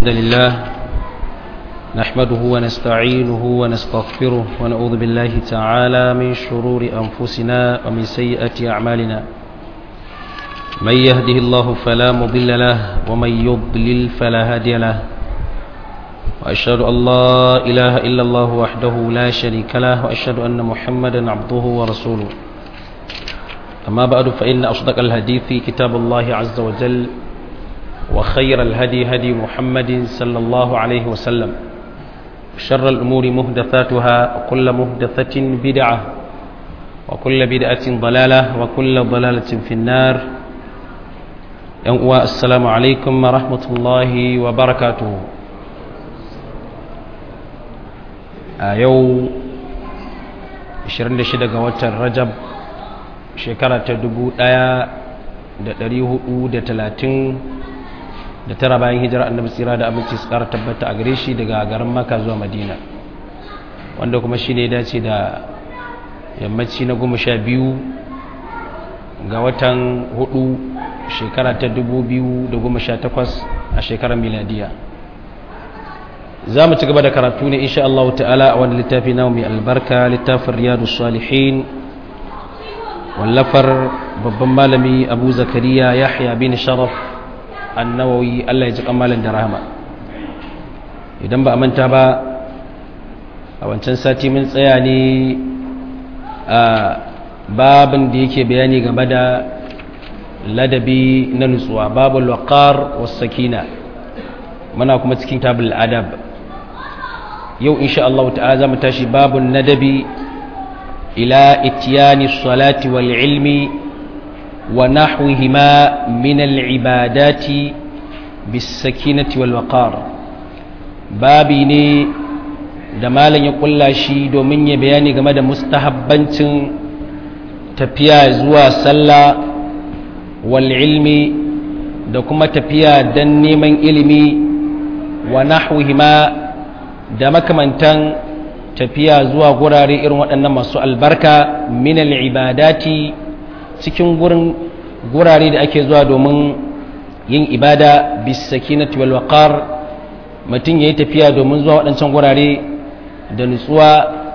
الحمد لله نحمده ونستعينه ونستغفره ونعوذ بالله تعالى من شرور أنفسنا ومن سيئة أعمالنا من يهده الله فلا مضل له ومن يضلل فلا هادي له وأشهد أن لا إله إلا الله وحده لا شريك له وأشهد أن محمدا عبده ورسوله أما بعد فإن أصدق الحديث كتاب الله عز وجل وخير الهدي هدي محمد صلى الله عليه وسلم شر الأمور مهدثاتها وكل مهدثة بدعة وكل بدعة ضلالة وكل ضلالة في النار السلام عليكم ورحمة الله وبركاته يو 26 ga watan Rajab shekara ta 1430 da tara bayan hijira annabi tsira da abinci su kara tabbata a gare shi daga garin maka zuwa madina wanda kuma shi ne dace da yammaci na goma sha biyu ga watan hudu shekara ta dubu biyu da goma sha takwas a shekarar miladiya za mu ci gaba da karatu ne insha Allah ta'ala a wani littafi na mai albarka littafin riyadu salihin wallafar babban malami abu zakariya yahya bin sharaf annawawi Allah ya ji kamalin da rahama idan ba a manta ba a wancan sati mun tsaya ne a babin da yake bayani game da ladabi na nutsuwa babul waqar was sakina muna kuma cikin tabul adab yau insha Allah ta'ala zamu tashi babun nadabi ila itiyani salati wal ilmi ونحوهما من العبادات بالسكينة والوقار babi ne da malam ya kulla shi domin ya bayani game da mustahabbancin tafiya zuwa sallah wal ilmi da kuma tafiya don neman ilimi wa nahwihima da makamantan tafiya zuwa gurare irin waɗannan masu albarka min al ibadati cikin gurin gurare da ake zuwa domin yin ibada bisakinati wal waqar mutum yayi tafiya domin zuwa waɗancan gurare da nutsuwa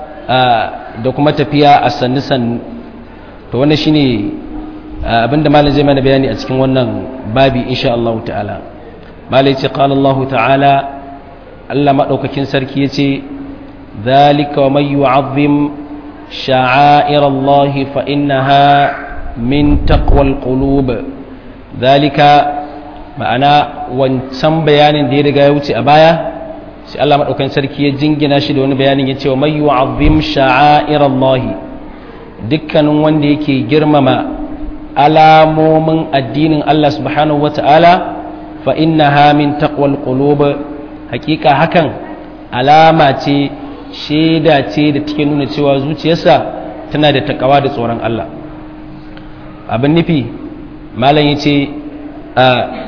da kuma tafiya a sannu sannu to wannan shine abinda malam zai mana bayani a cikin wannan babi insha Allah ta'ala malai ce qala Allah ta'ala Allah madaukakin sarki yace zalika wa may yu'azzim sha'air Allah fa innaha min taqwal qulub zalika ma'ana wancan bayanin da ya riga ya wuce a baya sai Allah madaukakin sarki ya jingina shi da wani bayanin ya ce wa may yu'azzim sha'air Allah dukkanin wanda yake girmama alamomin addinin Allah subhanahu wata'ala fa innaha min taqwal qulub hakika hakan alama ce shaida ce da take nuna cewa zuciyarsa tana da takawa da tsoron Allah abin nufi malam ya ce a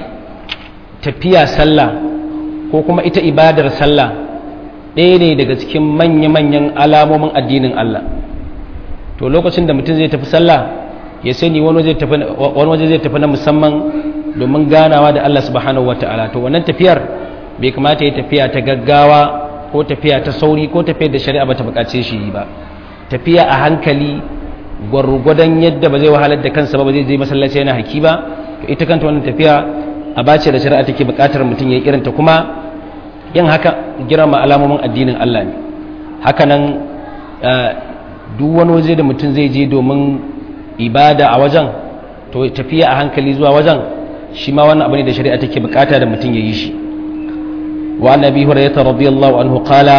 tafiya sallah ko kuma ita ibadar sallah ɗaya ne daga cikin manya-manyan alamomin addinin Allah to lokacin da mutum zai tafi sallah ya sani wani waje zai tafi na musamman domin ganawa da Allah subhanahu wa ta'ala to wannan tafiyar bai kamata ya tafiya ta gaggawa ko tafiya ta sauri ko tafiyar da shari'a ba ta bukace shi ba tafiya a hankali gwargwadon yadda ba zai wahalar da kansa ba ba zai je masallaci yana haki ba to ita kanta wannan tafiya a bace da shari'a take buƙatar mutum ya yi irinta kuma yin haka girma alamomin addinin Allah ne haka nan duk wani waje da mutum zai je domin ibada a wajen to tafiya a hankali zuwa wajen shi ma wannan abu ne da shari'a take buƙata da mutum ya yi shi wa annabi hurairah radiyallahu anhu qala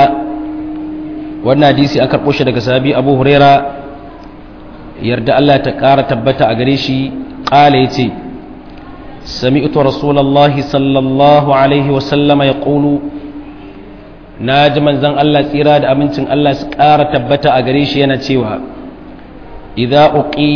wannan hadisi an karɓo shi daga sahabi abu hurairah yarda Allah ta ƙara tabbata a gare shi ƙala ya ce sami'tu rasulallah sallallahu alaihi wasallama ya ƙulu na ji manzan Allah tsira da amincin Allah su ƙara tabbata a gare shi yana cewa idza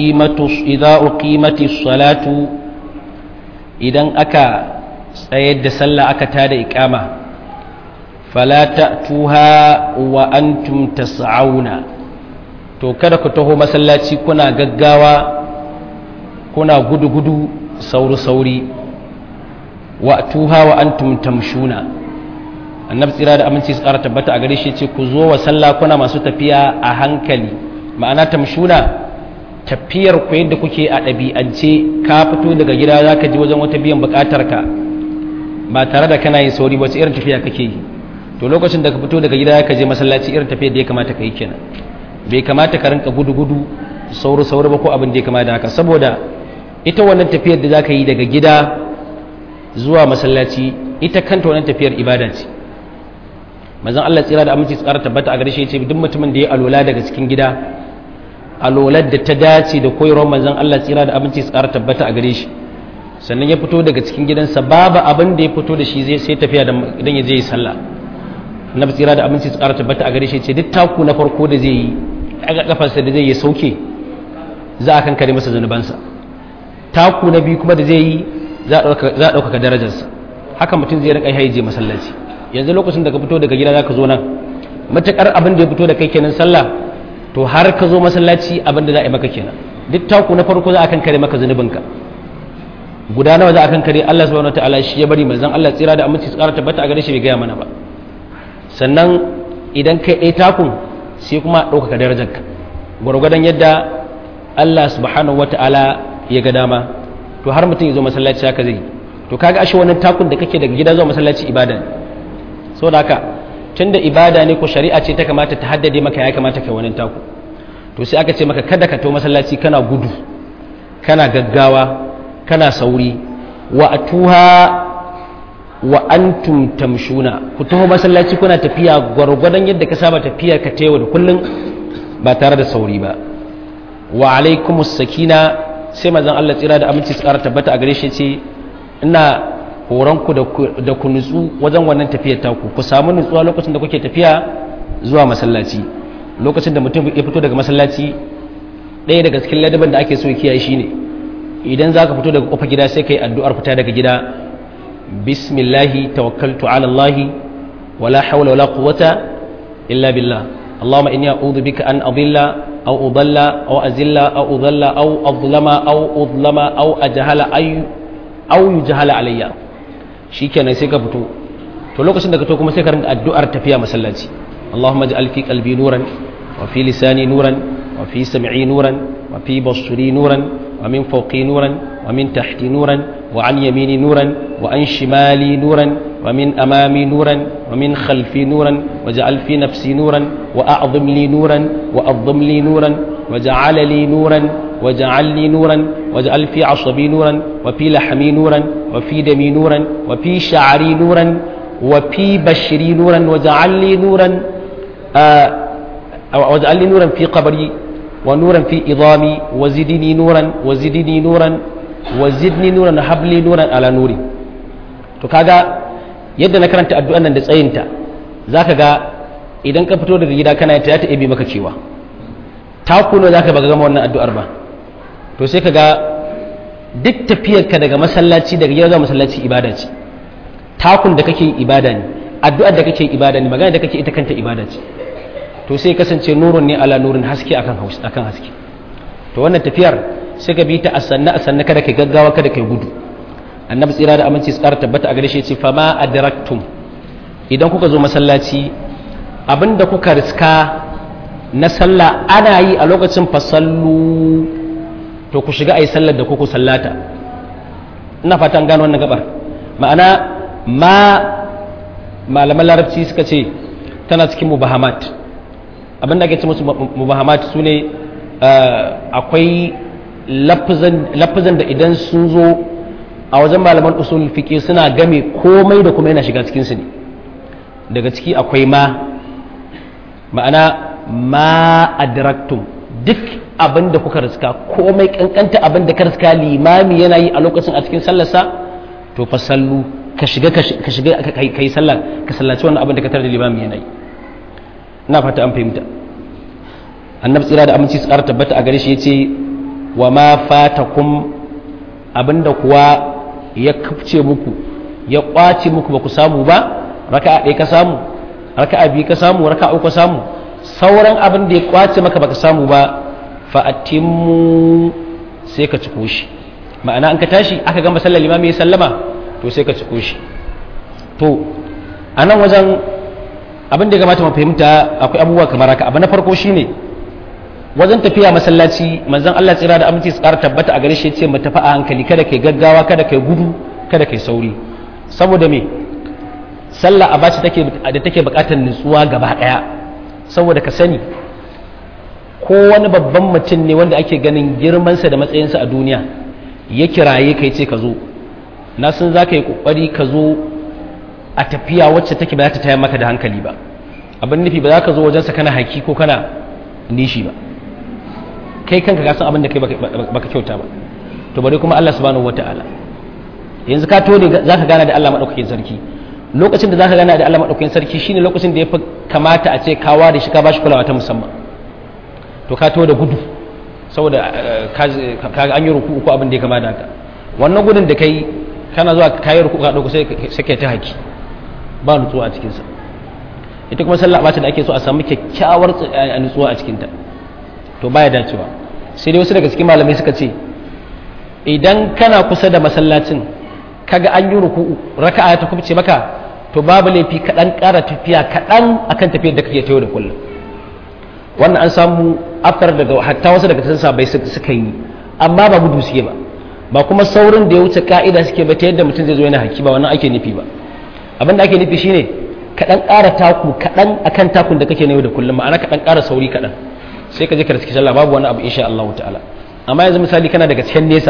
uqimati salatu idan aka tsayar da sallah aka tada iqama fala ta'tuha wa antum tas'auna to kada ku taho masallaci kuna gaggawa kuna gudu-gudu sauri-sauri wa tuha wa antum tamshuna annabi tsira da aminci su ƙara tabbata a gare shi ce ku zo wa sallah kuna masu tafiya a hankali ma'ana tamshuna tafiyar ku yadda kuke a ɗabi'ance ka fito daga gida za ka ji wajen wata biyan buƙatar ka ba tare da kana yin sauri wace irin tafiya kake yi to lokacin da ka fito daga gida ka je masallaci irin tafiyar da ya kamata ka yi kenan bai kamata ka rinka gudu gudu sauri sauri ba ko abin da ya kamata haka saboda ita wannan tafiyar da za ka yi daga gida zuwa masallaci ita kanta wannan tafiyar ibada ce manzon Allah tsira da aminci tsara tabbata a gare shi yace duk mutumin da ya alola daga cikin gida alolar da ta dace da koyarwar manzon Allah tsira da aminci tsara tabbata a gare shi sannan ya fito daga cikin gidansa babu abin da ya fito da shi zai sai tafiya da idan ya je yi sallah annabi tsira da aminci tsara tabbata a gare shi yace duk taku na farko da zai yi daga kafarsa da zai yi sauke za a kankare masa zanubansa taku na biyu kuma da zai yi za a ɗaukaka darajarsa haka mutum zai rinka haije masallaci yanzu lokacin da ka fito daga gida za ka zo nan matuƙar abin da ya fito da kai kenan sallah to har ka zo masallaci abin da za a yi maka kenan duk taku na farko za a kan kare maka zunubinka guda nawa za a kan kare Allah subhanahu wataala shi ya bari manzon Allah tsira da aminci tsara tabbata a gare shi bai gaya mana ba sannan idan kai ɗaya takun sai kuma ɗaukaka darajarka gwargwadon yadda Allah subhanahu wataala ya ga dama to har mutum ya zo masallaci haka zai to kaga ashe wannan takun da kake daga gida zuwa masallaci ibada ne saboda haka tunda ibada ne ko shari'a ce ta kamata ta haddade maka ya kamata kai wannan taku to sai aka ce maka kada ka to masallaci kana gudu kana gaggawa kana sauri wa atuha wa antum tamshuna ku taho masallaci kuna tafiya gwargwadon yadda ka saba tafiya ka tewa da kullun ba tare da sauri ba wa alaikumus sakina sai mazan Allah tsira da aminci tsara tabbata a gare shi ce ina horonku da ku nutsu wajen wannan tafiyar taku ku samu nutsuwa lokacin da kuke tafiya zuwa masallaci lokacin da mutum ya fito daga masallaci ɗaya daga cikin ladaban da ake so kiyaye shine idan za ka fito daga kofa gida sai ka yi addu'ar fita daga gida bismillahi tawakkaltu ala allahi wala hawla wala quwwata illa billah اللهم إني أعوذ بك أن أضل أو أضل أو أزل أو أضل أو أظلم أو أظلم أو أجهل أي أو يجهل علي shikenan sai ka fito to lokacin da ka to kuma sai ka rinka addu'ar tafiya masallaci Allahumma ij'al fi qalbi nuran wa fi lisani nuran wa fi sam'i nuran wa fi basri nuran wa min fawqi nuran wa min tahti nuran wa an yamini nuran wa an shimali nuran ومن أمامي نورا ومن خلفي نورا وجعل في نفسي نورا وأعظم لي نورا وأظم لي نورا وجعل لي نورا وجعل لي نورا وجعل في عصبي نورا وفي لحمي نورا وفي دمي نورا وفي شعري نورا وفي بشري نورا وجعل لي نورا آه وجعل لي نورا في قبري ونورا في إظامي وزدني نورا وزدني نورا وزدني نورا هب لي نورا على نوري to kaga yadda na karanta addu'an nan da tsayinta za ka ga idan ka fito daga gida kana ta ta ebe maka cewa ta kuno za ka ba gama wannan addu'ar ba to sai ka ga duk tafiyarka daga masallaci daga gida zuwa masallaci ibada ce takun da kake ibada ne addu'ar da kake ibada ne magana da kake ita kanta ibada ce to sai kasance nurun ne ala nurin haske akan akan haske to wannan tafiyar sai ka bi ta a sanna a sanna kada kai gaggawa kada kai gudu annabi tsira da aminci su ƙara tabbata a gare shi ce fama adraktum idan kuka zo masallaci abinda kuka riska na sallah ana yi a lokacin fasallu to ku shiga a yi sallar da kuku sallata ina fatan gano wannan gabar ma'ana ma malaman larabci suka ce tana cikin mubahamat abinda ake ce musu mubahamat su ne akwai lafazan da idan sun zo a wajen malaman usul fiqi suna game komai da kuma yana shiga cikin su ne daga ciki akwai ma ma'ana ma adraktum duk abin da kuka riska komai kankanta abin da ka riska limami yana yi a lokacin a cikin sallarsa to fa sallu ka shiga ka shiga ka yi sallah ka sallaci wannan abin da ka tare da limami yana yi ina fata an fahimta annabi tsira da aminci su ƙara tabbata a gare shi yace wa ma fatakum abinda kuwa ya kafce muku ya kwace muku ba ku samu ba raka'a ɗaya ka samu raka'a biyu ka samu raka'a uku ka samu sauran abin da ya kwace maka baka samu ba fa atimmu sai ka ciko shi ma'ana an ka tashi aka gama sallar limami ya sallama to sai ka ciko shi to a nan wajen abin da ya kamata mu fahimta akwai abubuwa kamar haka abu na farko shine wajen tafiya masallaci manzon Allah tsira da aminci su ƙara tabbata a gare shi ce mu tafi a hankali kada kai gaggawa kada kai gudu kada kai sauri saboda me sallah a bace take da take buƙatar nutsuwa gaba ɗaya saboda ka sani ko wani babban mutum ne wanda ake ganin girmansa da matsayinsa a duniya ya kiraye kai ce ka zo na san za ka yi ƙoƙari ka zo a tafiya wacce take ba za ta tayar maka da hankali ba abin nufi ba za ka zo wajensa kana haki ko kana nishi ba kai kanka ka san abin da kai baka kyauta ba to bari kuma Allah subhanahu wataala yanzu ka tone za ka gana da Allah madaukakin sarki lokacin da za ka gana da Allah madaukakin sarki shine lokacin da ya fi kamata a ce ka ware shi ka bashi kulawa ta musamman to ka to da gudu saboda ka an yi ruku ko abin da ya kama da haka wannan gudun da kai kana zuwa kayi ruku ka dauko sai kai ta haki ba nutsuwa a cikinsa ita kuma sallah ba da ake so a samu kyakkyawar nutsuwa a cikinta to baya dacewa sai dai wasu daga cikin malamai suka ce idan kana kusa da masallacin kaga an yi ruku raka'a ta kubce maka to babu laifi kaɗan ƙara tafiya kaɗan akan tafiyar da kake tayo da kullum wannan an samu afkar daga hatta wasu daga cikin sabai suka yi amma ba gudu suke ba ba kuma saurin da ya wuce ka'ida suke ba ta yadda mutum zai zo yana haki ba wannan ake nufi ba abin da ake nufi shine kaɗan ƙara taku kaɗan akan takun da kake na yau da kullum ma'ana kaɗan ƙara sauri kaɗan sai ka je ka riski sallah babu wani abu insha Allah ta'ala amma yanzu misali kana daga cikin nesa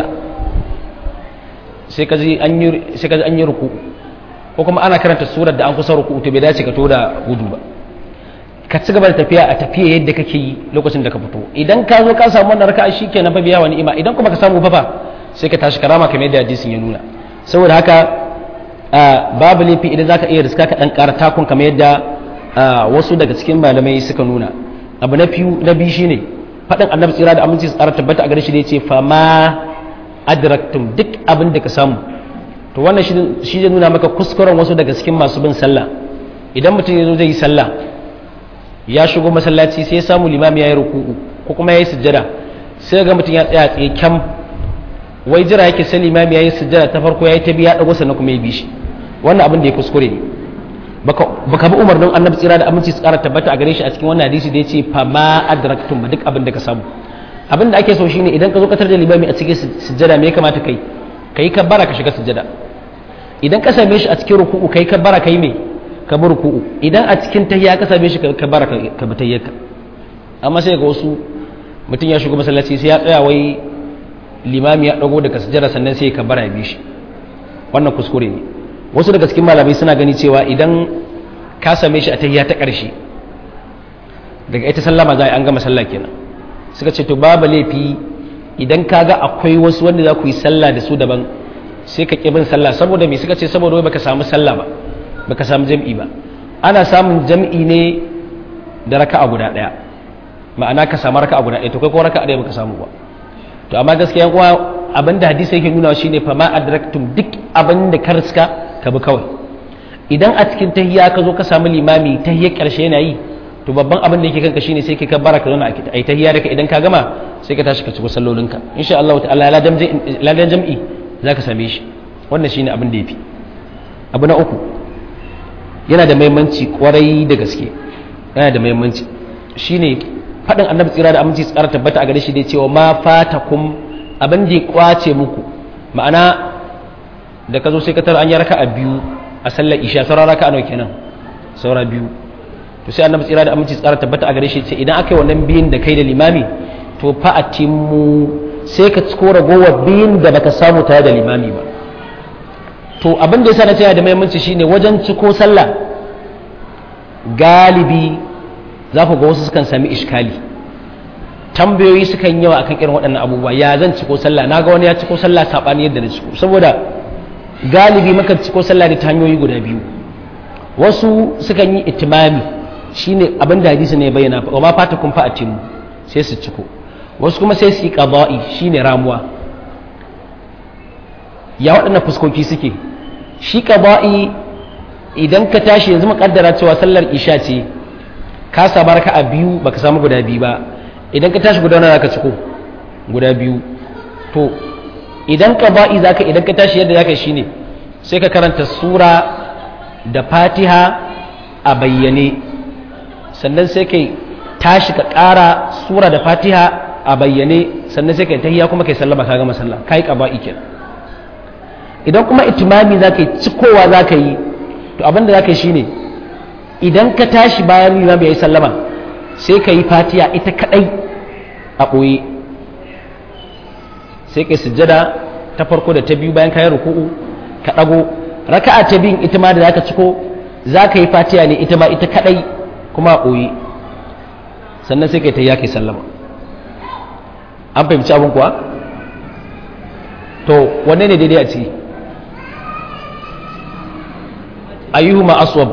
sai ka ji an yi sai ka ji an yi ruku ko kuma ana karanta surar da an kusa ruku to bai dace ka to da gudu ba ka ci gaba da tafiya a tafiya yadda kake yi lokacin da ka fito idan ka zo ka samu wannan raka'a shikenan fa biya wa ni'ima idan kuma ka samu fa fa sai ka tashi karama kamar yadda hadisin ya nuna saboda haka babu laifi idan zaka iya riska ka dan ƙara takun kamar yadda wasu daga cikin malamai suka nuna abu na biyu na biyu shine faɗin annabi tsira da aminci tsara tabbata a gare shi da yace fa ma adraktum duk abin da ka samu to wannan shi zai nuna maka kuskuren wasu daga cikin masu bin sallah idan mutum ya zo zai yi sallah ya shigo masallaci sai ya samu limami ya yi ruku'u ko kuma ya yi sujjada sai ga mutum ya tsaya tsaye kyam wai jira yake sai limami ya yi sujjada ta farko ya yi ta biya ɗago sannan kuma ya bi shi wannan abin da ya kuskure ne baka bi umarnin annabi tsira da aminci su ƙara tabbata a gare shi a cikin wannan hadisi da ya ce fa ma adraktum ba duk abin da ka samu abin da ake so shine idan ka zo katar da limami a cikin sujjada me ya kamata kai kai kabbara ka shiga sujjada idan ka same shi a cikin ruku'u kai kabbara kai me ka bi ruku'u idan a cikin tahiyya ka same shi ka bara ka bi tahiyyarka amma sai ga wasu mutum ya shigo masallaci sai ya tsaya wai limami ya dago daga sujjada sannan sai ka bara ya bi shi wannan kuskure ne wasu daga cikin malamai suna gani cewa idan ka same shi a tahiyya ta ƙarshe daga ita sallama za a an gama sallah kenan suka ce to babu laifi idan ka ga akwai wasu wanda za ku yi sallah da su daban sai ka ƙi bin sallah saboda me suka ce saboda wai baka samu sallah ba baka samu jam'i ba ana samun jam'i ne da raka'a guda daya ma'ana ka samu raka'a guda daya to kai ko raka'a daya baka samu ba to amma gaskiya kuwa abinda hadisi yake nuna shine fa ma adraktum duk abinda ka riska ka bi kawai idan a cikin tahiyya ka zo ka samu limami tahiyya karshe yana yi to babban abin da yake kanka shine sai kai ka baraka zauna a tahiyya da ka idan ka gama sai ka tashi ka ci sallolinka insha Allah ta'ala ladan jam'i zaka same shi wannan shine abin da yafi abu na uku yana da mahimmanci kwarai da gaske yana da mahimmanci shine faɗin annabi tsira da aminci tsara tabbata a gare shi da cewa ma fatakum abin da ya kwace muku ma'ana da ka zo sai ka tara an yi raka a biyu a sallar isha saura raka a nawa kenan saura biyu to sai annabi tsira da aminci tsara tabbata a gare shi ce idan aka yi wannan biyun da kai da limami to fa a timmu sai ka ciko ragowar biyun da baka samu tare da limami ba to abin da yasa na cewa da muhimmanci shine wajen ciko sallah galibi za ku ga wasu sukan sami iskali tambayoyi sukan yawa akan irin waɗannan abubuwa ya zan ciko sallah na ga wani ya ciko sallah saɓani yadda na ciko saboda galibi maka ciko sallah ne ta hanyoyi guda biyu wasu sukan yi itimami shine abin da hadisi ne bayyana wa ma fata kun fa atimu sai su ciko wasu kuma sai su yi qada'i shine ramuwa ya waɗannan fuskoki suke shi qada'i idan ka tashi yanzu muƙaddara cewa sallar isha ce ka samu raka a biyu baka samu guda biyu ba idan ka tashi guda nawa zaka ciko guda biyu to idan qada'i zaka idan ka tashi yadda zaka shine sai ka karanta sura da fatiha a bayyane sannan sai kai tashi ka ƙara sura da fatiha a bayyane sannan sai kai tahiyya kuma kai sallama ka gama sallah kai qaba'i kenan idan kuma itimami za ka yi cikowa za ka yi to abin da za ka yi shine idan ka tashi bayan limam ya yi sallama sai ka yi fatiha ita kadai a ɓoye sai ka sujjada ta farko da ta biyu bayan kayan ruku'u ka ɗago raka'a ta biyun ita ma da za ka ciko za ka yi fatiha ne ita ma ita kadai kuma a ɓoye sannan sai ka yi ta yake sallama an fahimci abin kuwa to wanne ne daidai a ciki ayyuhuma aswab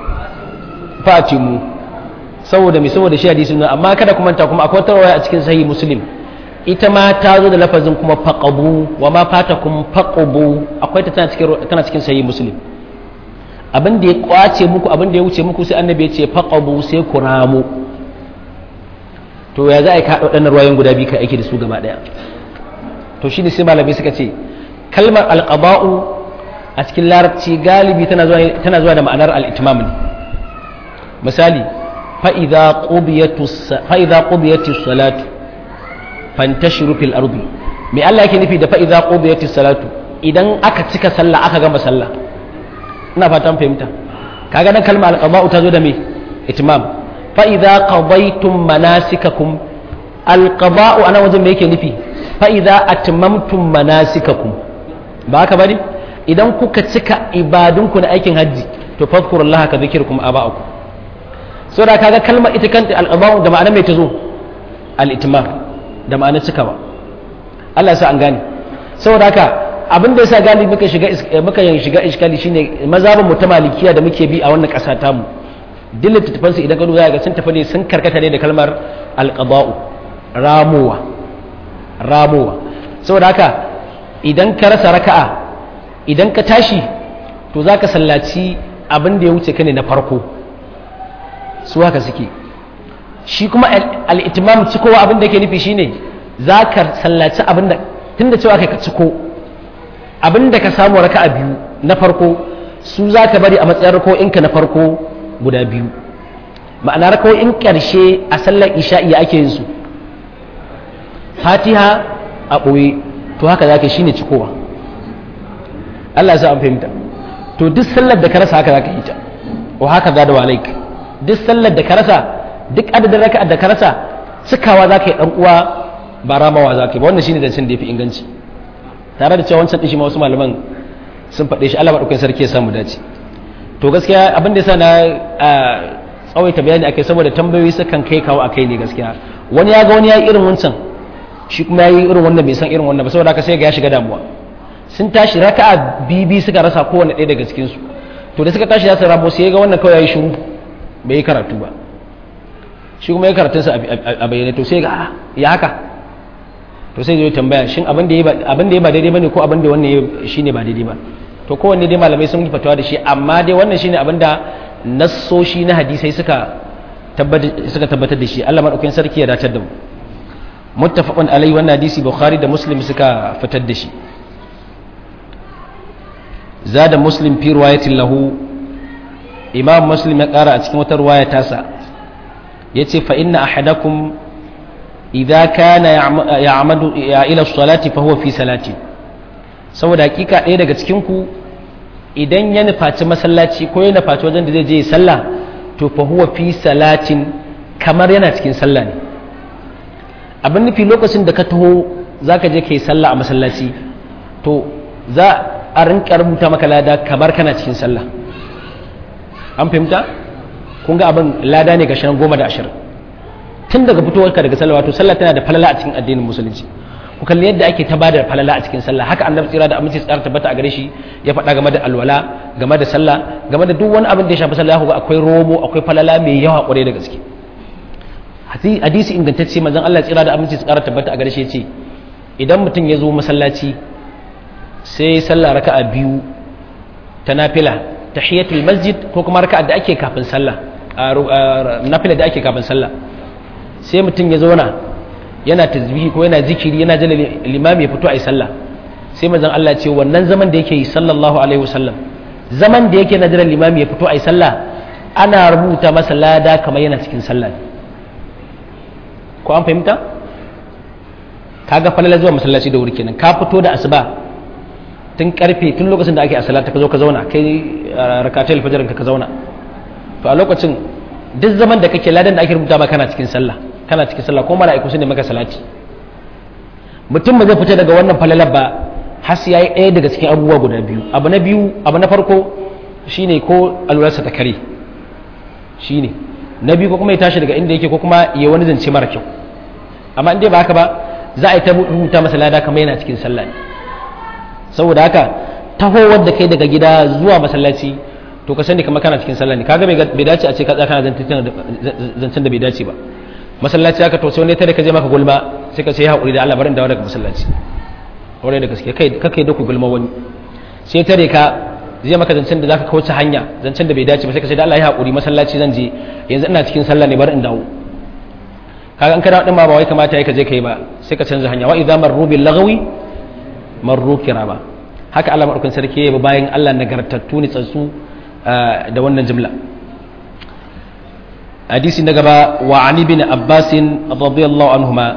fatimu saboda mai saboda shi hadisin nan amma kada kuma ta kuma akwai tarwaya a cikin sahih muslim ita ma ta zo da lafazin kuma faqabu wa ma fatakum faqabu akwai ta tana cikin tana cikin sahih muslim abin da ya kwace muku abin da ya wuce muku sai annabi ya ce faqabu sai ku ramu to ya za a yi ka waɗannan ruwayoyin guda biyu ka aiki da su gaba ɗaya to shi ne sai malamai suka ce kalmar alqaba'u a cikin larabci galibi tana zuwa da ma'anar al'itimam ne misali fa'iza ƙubiyatu salatu fantashiru fil ardi mai Allah yake nufi da fa'iza ƙubiyatu salatu idan aka cika sallah aka gama sallah ina fatan fahimta kaga nan kalmar alƙaba'u ta zo da mai itimam fa'iza ƙabaitum manasikakum alƙaba'u a nan wajen mai yake nufi fa'iza atmamtum manasikakum ba haka bane idan kuka cika ibadunku na aikin hajji to fadkurullah ka zikirkum aba'akum so da kaga kalmar ita kanta al-qada'u da ma'anar mai tazo al-itmam da ma'anar cikawa Allah ya sa an gane saboda haka abin da yasa galibi muka shiga muka yin shiga iskali shine mazhabin mu ta malikiya da muke bi a wannan ƙasa ta mu duk littattafan su idan ka duba ga sun tafi ne sun karkata ne da kalmar al-qada'u ramuwa ramuwa saboda haka idan ka rasa raka'a idan ka tashi to za ka sallaci abin da ya wuce ka ne na farko su haka suke shi kuma al'itimam cikowa abin da ke nufi shine za ka sallaci abin da tun da cewa kai ka ciko abin da ka samu raka a biyu na farko su za ka bari a matsayin rako'inka na farko guda biyu ma'ana rako'in ƙarshe a sallar isha'i ake yin su fatiha a ɓoye to haka za ka shi ne cikowa Allah ya sa an fahimta to duk sallar da ka rasa haka zaka yi ta wa haka za da walaik duk sallar da ka rasa duk adadin raka'a da ka rasa cikawa zaka yi dan uwa ba ramawa zaka yi ba wannan shine zancen da yafi inganci tare da cewa wancan din shi ma wasu malaman sun faɗe shi Allah madaukakin sarki ya samu dace to gaskiya abin da yasa na tsawaita bayani akai saboda tambayoyi sukan kai kawo akai ne gaskiya wani ya ga wani ya yi irin wancan shi kuma ya yi irin wannan bai san irin wannan ba saboda haka sai ga ya shiga damuwa sun tashi raka'a bibi suka rasa kowane ɗaya daga cikinsu to da suka tashi za su rabo sai ga wannan kawai ya yi shiru bai yi karatu ba shi kuma ya karatunsa a bayyane to sai ga ya haka to sai zai tambaya shin abin da ya ba daidai ba ne ko abin da wannan shi ne ba daidai ba to kowanne dai malamai sun yi fatawa da shi amma dai wannan shi ne abin da nassoshi na hadisai suka tabbatar da shi allah maɗaukin sarki ya datar da mu muttafaqun alai wannan hadisi bukhari da muslim suka fitar da shi zada muslim fi riwayatin lahu imam muslim ya kara a cikin wata riwaya tasa yace fa inna ahadakum idza kana ya'madu ila salati fa huwa fi salati saboda hakika ɗaya daga cikin ku idan ya nufaci masallaci ko ya nufaci wajen da zai je sallah to fa huwa fi salatin kamar yana cikin sallah ne abin nufi lokacin da ka taho zaka je kai sallah a masallaci to za a rinka rubuta maka lada kamar kana cikin sallah an fahimta kun ga abin lada ne ga shan goma da ashirin tun daga fitowarka daga sallah wato sallah tana da falala a cikin addinin musulunci ku kalli yadda ake ta bada falala a cikin sallah haka annabi tsira da aminci tsara tabbata a gare shi ya faɗa game da alwala game da sallah game da duk wani abin da ya shafi sallah ga akwai romo akwai falala mai yawa kwarai da gaske hadisi ingantacce manzon Allah tsira da aminci tsara tabbata a gare shi ya ce idan mutum ya zo masallaci sai sallah raka'a biyu ta nafila tahiyatul masjid ko kuma raka'a da ake kafin sallah nafila da ake kafin sallah sai mutum ya zauna yana tasbihi ko yana zikiri yana jala limami ya fito a yi sallah sai manzon Allah ce wannan zaman da yake yi sallallahu alaihi wasallam zaman da yake na jiran limami ya fito a yi sallah ana rubuta masa lada kamar yana cikin sallah ko an fahimta kaga falala zuwa masallaci da wuri kenan ka fito da asuba tun karfe tun lokacin da ake a salata ka zo ka zauna kai rakatul fajr ka zauna to a lokacin duk zaman da kake ladan da ake rubuta ba kana cikin sallah kana cikin sallah ko mala'iku sun ne maka salati mutum ba zai fita daga wannan falalar ba har sai yayi ɗaya daga cikin abubuwa guda biyu abu na biyu abu na farko shine ko alurarsa ta kare shine na biyu ko kuma ya tashi daga inda yake ko kuma ya wani zance mara kyau amma in dai ba haka ba za a yi ta rubuta masa lada kamar yana cikin sallah ne saboda haka tahowar da kai daga gida zuwa masallaci to ka sani kamar kana cikin sallah ne kaga bai dace a ce ka tsaya kana zancen da bai dace ba masallaci haka to sai wani tare ka je maka gulma sai ka ce ya haƙuri da Allah barin dawo daga masallaci aure da gaske kai kakai da ku gulma wani sai tare ka zai maka zancen da zaka kauce hanya zancen da bai dace ba sai ka ce da Allah ya haƙuri masallaci zan je yanzu ina cikin sallah ne bari in dawo kaga an kana din ma ba wai kamata ka je kai ba sai ka canza hanya wa idza marru bil lagawi marru kirama haka Allah madaukakin sarki ya bayan Allah nagartattu ne tsantsu da wannan jimla hadisi na gaba wa ali bin abbas radiyallahu anhuma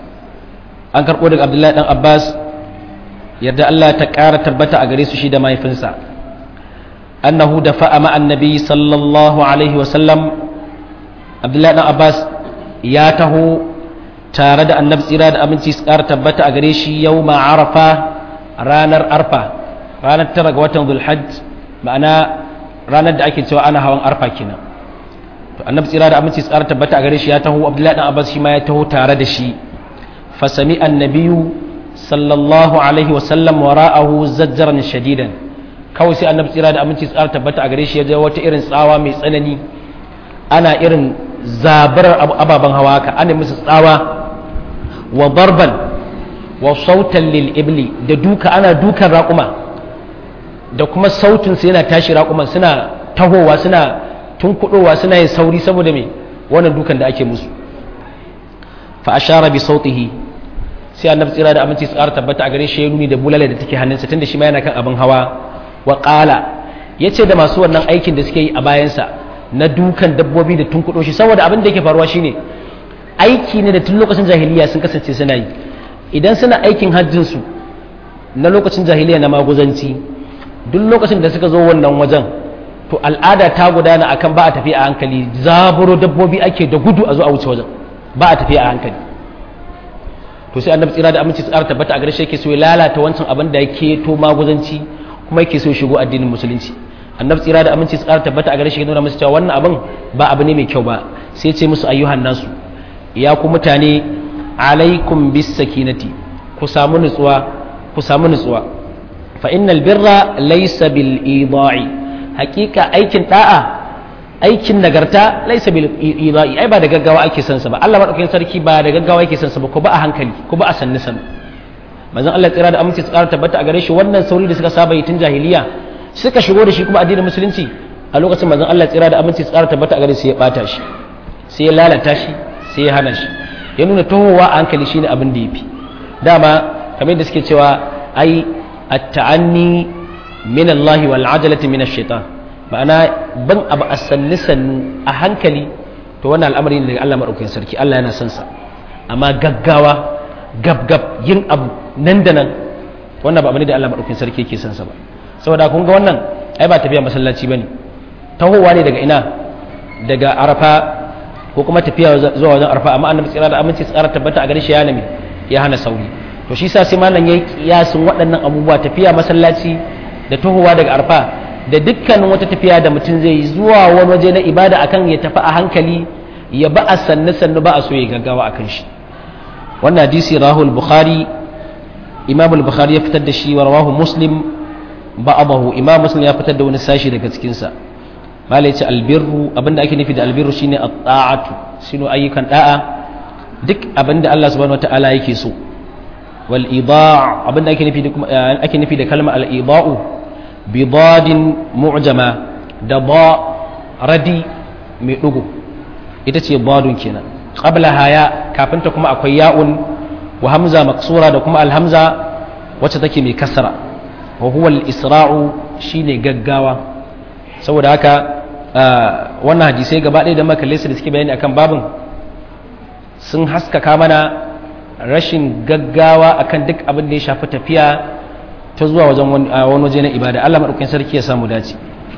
an karbo daga abdullahi dan abbas yadda Allah ta ƙara tabbata a gare su shi da mahaifinsa annahu da fa'a ma annabi sallallahu alaihi wa sallam abdullahi dan abbas ya taho tare da annabi tsira da aminci su ƙara tabbata a gare shi yau arafa ranar arfa ranar tara ga watan zulhajj ma'ana ranar da ake cewa ana hawan arfa kenan to annabi tsira da aminci su ƙara tabbata a gare shi ya taho abdullahi dan abbas shi ma ya taho tare da shi fasami annabiyu sallallahu alaihi wasallam wara'ahu zajjaran shadidan kawai sai annabi tsira da aminci su ƙara tabbata a gare shi ya je wata irin tsawa mai tsanani ana irin zabarar ababen hawa ka ana musu tsawa wa barban wa sautan lil ibli da duka ana dukan raƙuma da kuma sautin su yana tashi raƙuman suna tahowa suna tunkuɗowa suna yin sauri saboda me wannan dukan da ake musu fa ashara bi sautihi sai annabi tsira da aminci tsara tabbata a gare shi ya nuni da bulala da take hannunsa tunda shi ma yana kan abin hawa wa qala yace da masu wannan aikin da suke yi a bayansa na dukan dabbobi da tunkuɗo shi saboda abin da yake faruwa shine aiki ne da tun lokacin jahiliya sun kasance suna yi idan suna aikin hajjin su na lokacin jahiliya na maguzanci duk lokacin da suka zo wannan wajen to al'ada ta gudana akan ba a tafi a hankali zaburo dabbobi ake da gudu a zo a wuce wajen ba a tafi a hankali to sai annabi tsira da aminci tsara tabbata a gare shi yake so ya lalata wancan abin da yake to maguzanci kuma yake so ya shigo addinin musulunci annabi tsira da aminci tsara tabbata a gare shi ya nuna musu cewa wannan abin ba abu ne mai kyau ba sai ce musu ayyuhan nasu ya ku mutane alaikum bis sakinati ku samu nutsuwa ku samu nutsuwa fa innal birra laysa bil ida'i hakika aikin da'a aikin nagarta laysa bil ida'i ai ba da gaggawa ake son sa ba Allah madaukakin sarki ba da gaggawa yake son sa ba ko ba a hankali ko ba a sanni sanni manzon Allah tsira da aminci tsara tabbata a gare shi wannan sauri da suka saba yi tun jahiliya suka shigo da shi kuma addinin musulunci a lokacin manzon Allah tsira da aminci tsara tabbata a gare shi ya bata shi sai ya lalata shi sai ya hana shi ya nuna tohowa a hankali shine abin da yafi dama kamar da suke cewa ai at-ta'anni min Allah wal ajalati min ash-shaytan ma'ana ban abu asanni sannu a hankali to wannan al'amari ne daga Allah madaukakin sarki Allah yana son sa amma gaggawa gab gab yin abu nan da nan wannan ba abu ne da Allah madaukakin sarki yake son sa ba saboda kun ga wannan ai ba tafiya masallaci bane tahowa ne daga ina daga arafa ko kuma tafiya zuwa wajen arafa amma annabi tsira da aminci tsara tabbata a gare shi ya nami ya hana sauri to shi sa sai malam yayi kiyasin waɗannan abubuwa tafiya masallaci da tahowa daga arafa da dukkanin wata tafiya da mutum zai yi zuwa wani waje na ibada akan ya tafi a hankali ya ba a sannu sannu ba a so ya gaggawa akan shi wannan hadisi rahul bukhari imam al-bukhari ya fitar da shi wa rawahu muslim ba'abahu imam muslim ya fitar da wani sashi daga cikinsa malai ce albirru abinda ake nufi da albirru shine at-ta'atu shine ayyukan da'a duk abinda Allah subhanahu wataala yake so wal idaa' abinda ake nufi da ake nufi da kalmar al idaa'u bi dadin mu'jama da ba radi mai dugu ita ce badun kenan qabla haya kafin ta kuma akwai ya'un wa hamza maksura da kuma al hamza wacce take mai kasra وهو الإسراع shine gaggawa saboda haka wannan hadisai gaba ɗaya da makalle su da suke bayani akan babin sun haskaka mana rashin gaggawa akan duk abin da ya shafi tafiya ta zuwa wajen wani waje na ibada Allah maɗaukin sarki ya samu dace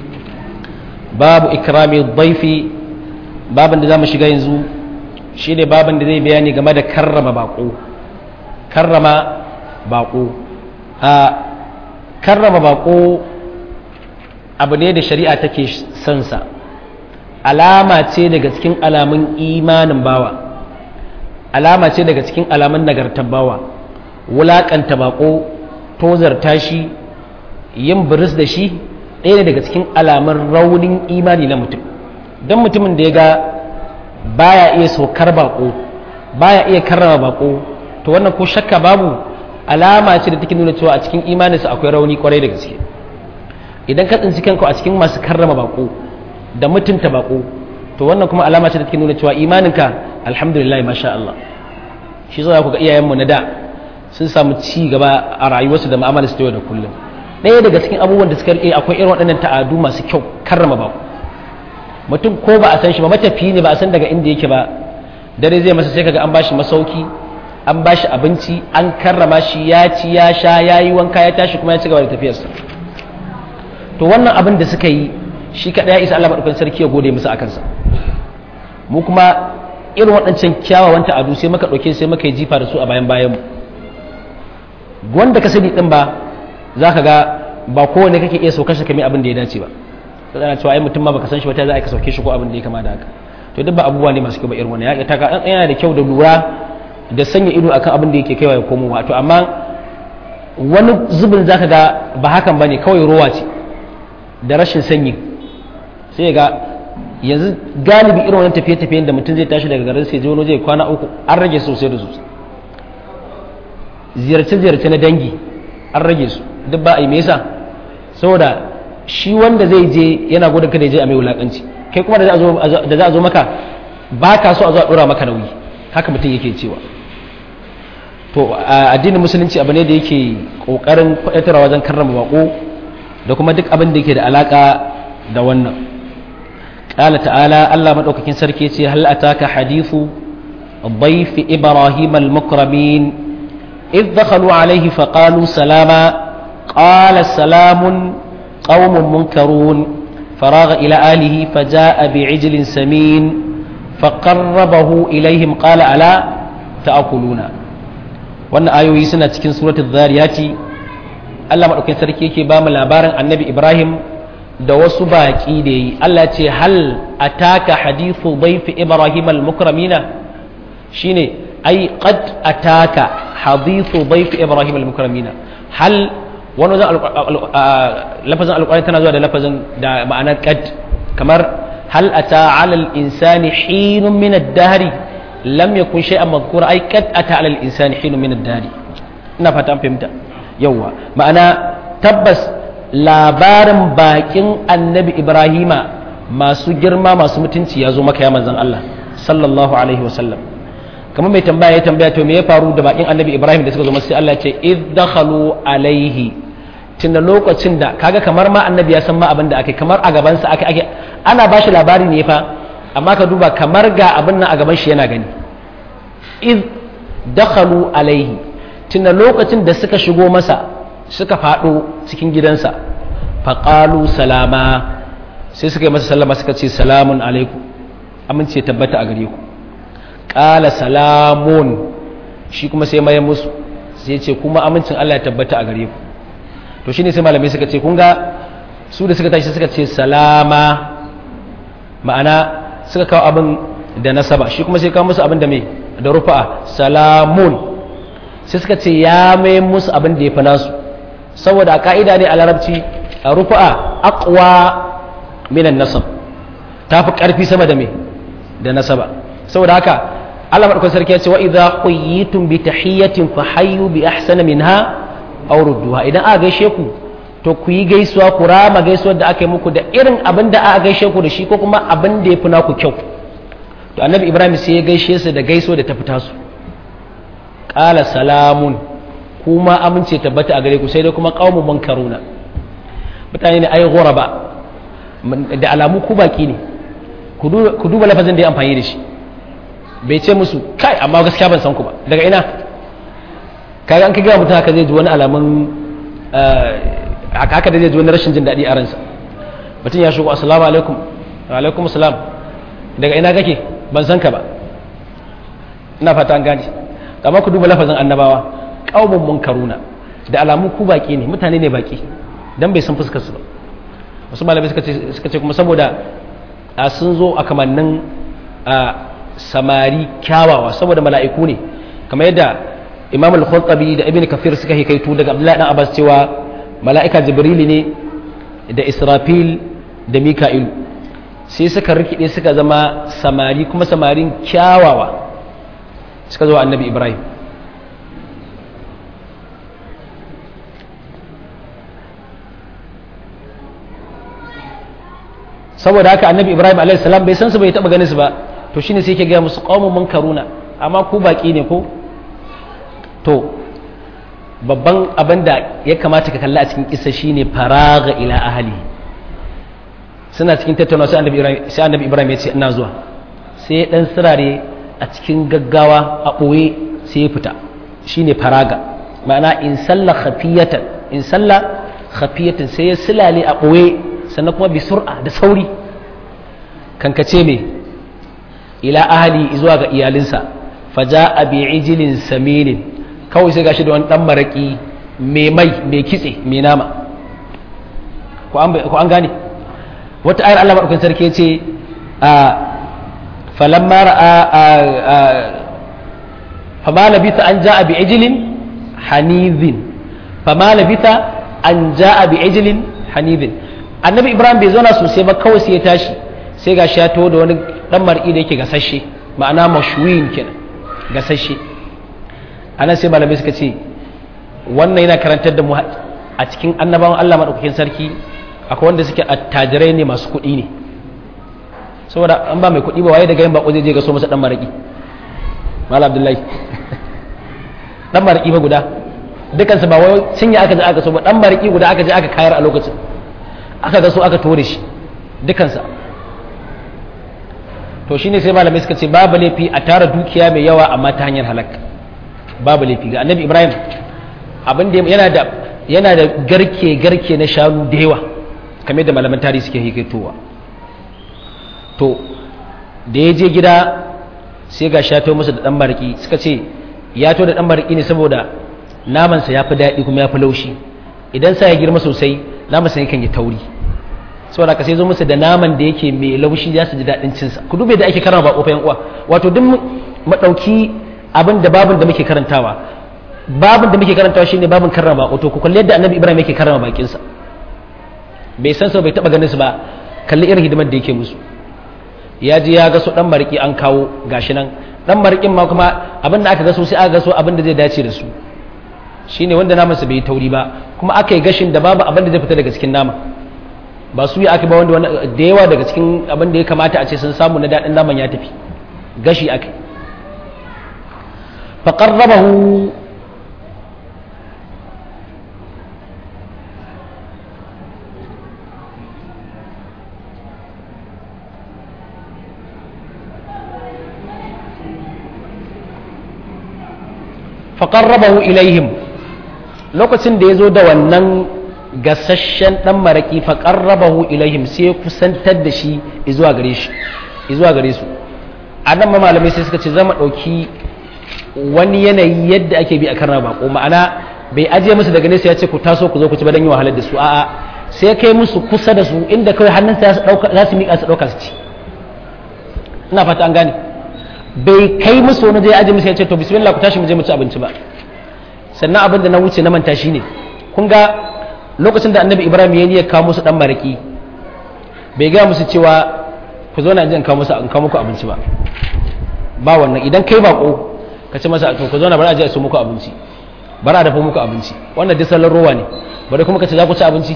babu ikrami dhaifi babin da zamu shiga yanzu shine babin da zai bayani game da karrama bako karrama bako a karrama bako abu ne da shari'a take son sa alama ce daga cikin alamun imanin bawa alama ce daga cikin alamun nagartar bawa wulakanta bako tozarta shi yin biris da shi ɗaya ne daga cikin alamun raunin imani na mutum don mutumin da ya ga baya iya saukar bako baya iya karrama bako to wannan ko shakka babu alama ce da take nuna cewa a cikin imaninsa akwai rauni kwarai da gaske idan ka tsinci kanka a cikin masu karrama bako da mutunta bako to wannan kuma alama ce da take nuna cewa imaninka alhamdulillah masha Allah shi zai ku ga iyayenmu na da sun samu ci gaba a rayuwarsu da mu'amalar su yau da kullum ɗaya daga cikin abubuwan da suka rike akwai irin waɗannan ta'adu masu kyau karrama bako mutum ko ba a san shi ba matafiyi ne ba a san daga inda yake ba dare zai masa sai kaga an bashi masauki an bashi abinci an karrama shi ya ci ya sha ya yi wanka ya tashi kuma ya ci gaba da tafiyarsa to wannan abin da suka yi shi kaɗai ya isa Allah maɗaukakin sarki ya gode musu a kansa mu kuma irin waɗancan kyawawan ta'adu sai muka ɗauke sai muka yi jifa da su a bayan bayanmu wanda ka sani ɗin ba za ka ga ba kowane kake iya saukar shi kamar abin da ya dace ba to ana cewa ai mutum ma baka san shi ba ta za a ka sauke shi ko abin da ya kama da haka to duk ba abubuwa ne masu kyau ba irin wannan ya ta ka yana da kyau da lura da sanya ido akan abin da yake kaiwa ya komo wato amma wani zubin zaka ga ba hakan bane kawai rowa ce da rashin sanyi sai ga yanzu galibi irin wannan tafiye-tafiyen da mutum zai tashi daga garin sai je wani zai kwana uku an rage sosai da sosai ziyarce-ziyarce na dangi an rage su duk ba a yi me yasa saboda shi wanda zai je yana gudun kada ya je a mai wulakanci kai kuma da za a zo maka ba ka so a zo a dora maka nauyi haka mutum yake cewa to addinin musulunci abu ne da yake kokarin kwaɗatarwa wajen karrama bako da kuma duk abin da yake da alaka da wannan قال تعالى الله مدوكاكين سركي هل أتاك حديث ضيف إبراهيم المكرمين إذ دخلوا عليه فقالوا سلاما قال سلام قوم منكرون فراغ إلى آله فجاء بعجل سمين فقربه إليهم قال ألا تأكلون وأن آيوي سنة cikin سورة الذاريات Allah maɗaukin sarki yake ba mu labarin annabi Ibrahim da wasu baƙi da yi Allah ce hal ataka hadithu dhaifi Ibrahim al-mukramina shine ai qad ataka hadithu dhaifi Ibrahim al-mukramina hal wani wajen lafazin alƙwari tana zuwa da lafazin da ma'anar qad kamar hal ata ala al-insani hinun min ad-dahri lam yakun shay'an madhkura ai qad ata ala al-insani hinun min ad-dahri ina fata an fahimta yawa ma'ana tabbas labarin bakin annabi ibrahima masu girma masu mutunci ya zo maka ya manzan Allah sallallahu alaihi wasallam kamar mai tambaya ya tambaya to me ya faru da bakin annabi ibrahim da suka zo masu Allah ce id dakhalu alaihi tunda lokacin da kaga kamar ma annabi ya san ma abin da ake kamar a gaban sa ake ake ana bashi labari ne fa amma ka duba kamar ga abin nan a gaban shi yana gani id dakhalu alaihi tunda lokacin da suka shigo masa suka faɗo cikin gidansa faƙalu salama sai suka yi masa sallama suka ce salamun alaikum amince tabbata a gare ku ƙala salamun shi kuma sai maye musu sai ce kuma amincin Allah ya tabbata a gare ku to shine sai malamai suka ce kun ga su da suka tashi suka ce salama ma'ana suka kawo abin da nasaba shi kuma sai kawo musu abin da mai da rufa'a salamun sai suka ce ya mai musu abin da ya fi nasu saboda a ka'ida ne a larabci a rufa'a aqwa minan nasab ta fi ƙarfi sama da me da nasaba saboda haka Allah madaukakin sarki ya ce wa idza quyitum bi tahiyatin fa hayyu bi ahsana minha aw rudduha idan aka gaishe ku to ku yi gaisuwa ku rama gaisuwar da aka yi muku da irin abin da aka gaishe ku da shi ko kuma abin da ya fi naku kyau to annabi ibrahim sai ya gaishe su da gaisuwa da ta fita su qala salamun kuma amince tabbata a gare ku sai dai kuma qaumun munkaruna mutane ne ai ghuraba da alamu ku baki ne ku duba lafazin da ya amfani da shi bai ce musu kai amma gaskiya ban san ku ba daga ina kaga an ka gaya mutum haka zai ji wani alamun haka da zai ji wani rashin jin daɗi a ransa mutum ya shigo assalamu alaikum wa alaikum assalam daga ina kake ban san ka ba ina fata an gane amma ku duba lafazin annabawa qaumun munkaruna da alamun ku baki ne mutane ne baki dan bai san fuskar su ba wasu malamai suka ce suka ce kuma saboda a sun zo a kamannin a samari kyawawa saboda mala'iku ne kamar yadda imam al-khattabi da ibn kafir suka hikaitu daga abdullahi dan abbas cewa mala'ika jibril ne da israfil da mika'il sai suka rikide suka zama samari kuma samarin kyawawa suka zo annabi ibrahim saboda haka annabi ibrahim a.s. bai san su bai taba ganin su ba to shine sai ke gaya musu qaumun munkaruna amma ku baki ne ko to babban abin da ya kamata ka kalla a cikin kisa shine faraga ila ahli suna cikin tattauna sai annabi ibrahim sai annabi ibrahim ya ce ina zuwa sai ya dan sirare a cikin gaggawa a boye sai ya fita shine faraga ma'ana in salla khafiyatan in salla khafiyatan sai ya silale a boye sannan kuma bi sur'a da sauri kankace me ila ahli zuwa ga iyalinsa faja bi ijilin saminin kawai sai gashi da wani dan maraki mai mai mai kitse mai nama ko an gane wata ayar Allah madaukakin sarki ce a falamma ra'a fama labitha an ja'a bi ijlin hanizin fama labitha an ja'a bi ijlin hanizin annabi ibrahim bai zauna sosai ba kawai sai ya tashi sai gashi ya taho da wani dan mar'i da yake gasashe ma'ana mashwin kenan gasashe anan sai malamai suka ce wannan yana karantar da mu a cikin annabawan Allah madaukakin sarki akwai wanda suke attajirai ne masu kuɗi ne saboda an ba mai kuɗi ba waye daga yin bako zai je ga so masa dan maraki malam abdullahi dan maraki ba guda dukansu ba wai cinye aka je aka so ba dan maraki guda aka je aka kayar a lokacin aka ga so aka tore shi dukansa to shine sai malamai suka ce babu laifi a tara dukiya mai yawa amma ta hanyar halak babu laifi ga annabi ibrahim abin da yana da yana da garke garke na shanu da yawa kamar da malaman tarihi suke hikitowa to da ya je gida sai ga shato masa da dan mariki suka ce ya to da dan mariki ne saboda namansa ya fi daɗi kuma ya fi laushi idan sa ya girma sosai namansa yakan yi tauri saboda ka sai zo musu da naman da yake mai laushi za su ji daɗin cinsa ku dube da ake karama ba ƙofayen uwa wato duk mu ɗauki abin da babin da muke karantawa babin da muke karantawa shine babin karrama wato ku kalli yadda annabi ibrahim yake karrama bakinsa bai san su bai taɓa ganin su ba kalli irin hidimar da yake musu ya ji ya ga su ɗan mariki an kawo gashi nan ɗan marikin ma kuma abin da aka gaso sai aka gaso abin da zai dace da su shine wanda namansa bai yi tauri ba kuma aka yi gashin da babu abin da zai fita daga cikin nama ba su yi aka ba wanda da yawa daga cikin abin da ya kamata a ce sun samu na daɗin naman ya tafi gashi aka faƙarrabahu faƙarrabahu ilaihim lokacin da ya zo da wannan gasasshen dan maraki fa qarrabahu ilaihim sai kusantar da shi zuwa gare shi zuwa gare su anan ma malamai sai suka ce zama dauki wani yanayi yadda ake bi a karna bako ma'ana bai ajiye musu daga nesa ya ce ku taso ku zo ku ci badan yi wahalar da su a'a sai kai musu kusa da su inda kawai hannunsa za su miƙa su ɗauka su ci ina fata an gane bai kai musu wani zai ajiye musu ya ce to bismillah ku tashi mu je mu ci abinci ba sannan abin da na wuce na manta shi ne kun ga lokacin da annabi ibrahim ya niyyar kawo musu dan maraki bai gaya musu cewa ku zo na in kawo musu in kawo muku abinci ba ba wannan idan kai bako ka ce masa to ku zo na bari a je a so muku abinci bari a dafa muku abinci wannan duk salon rowa ne bari kuma ka ce za ku ci abinci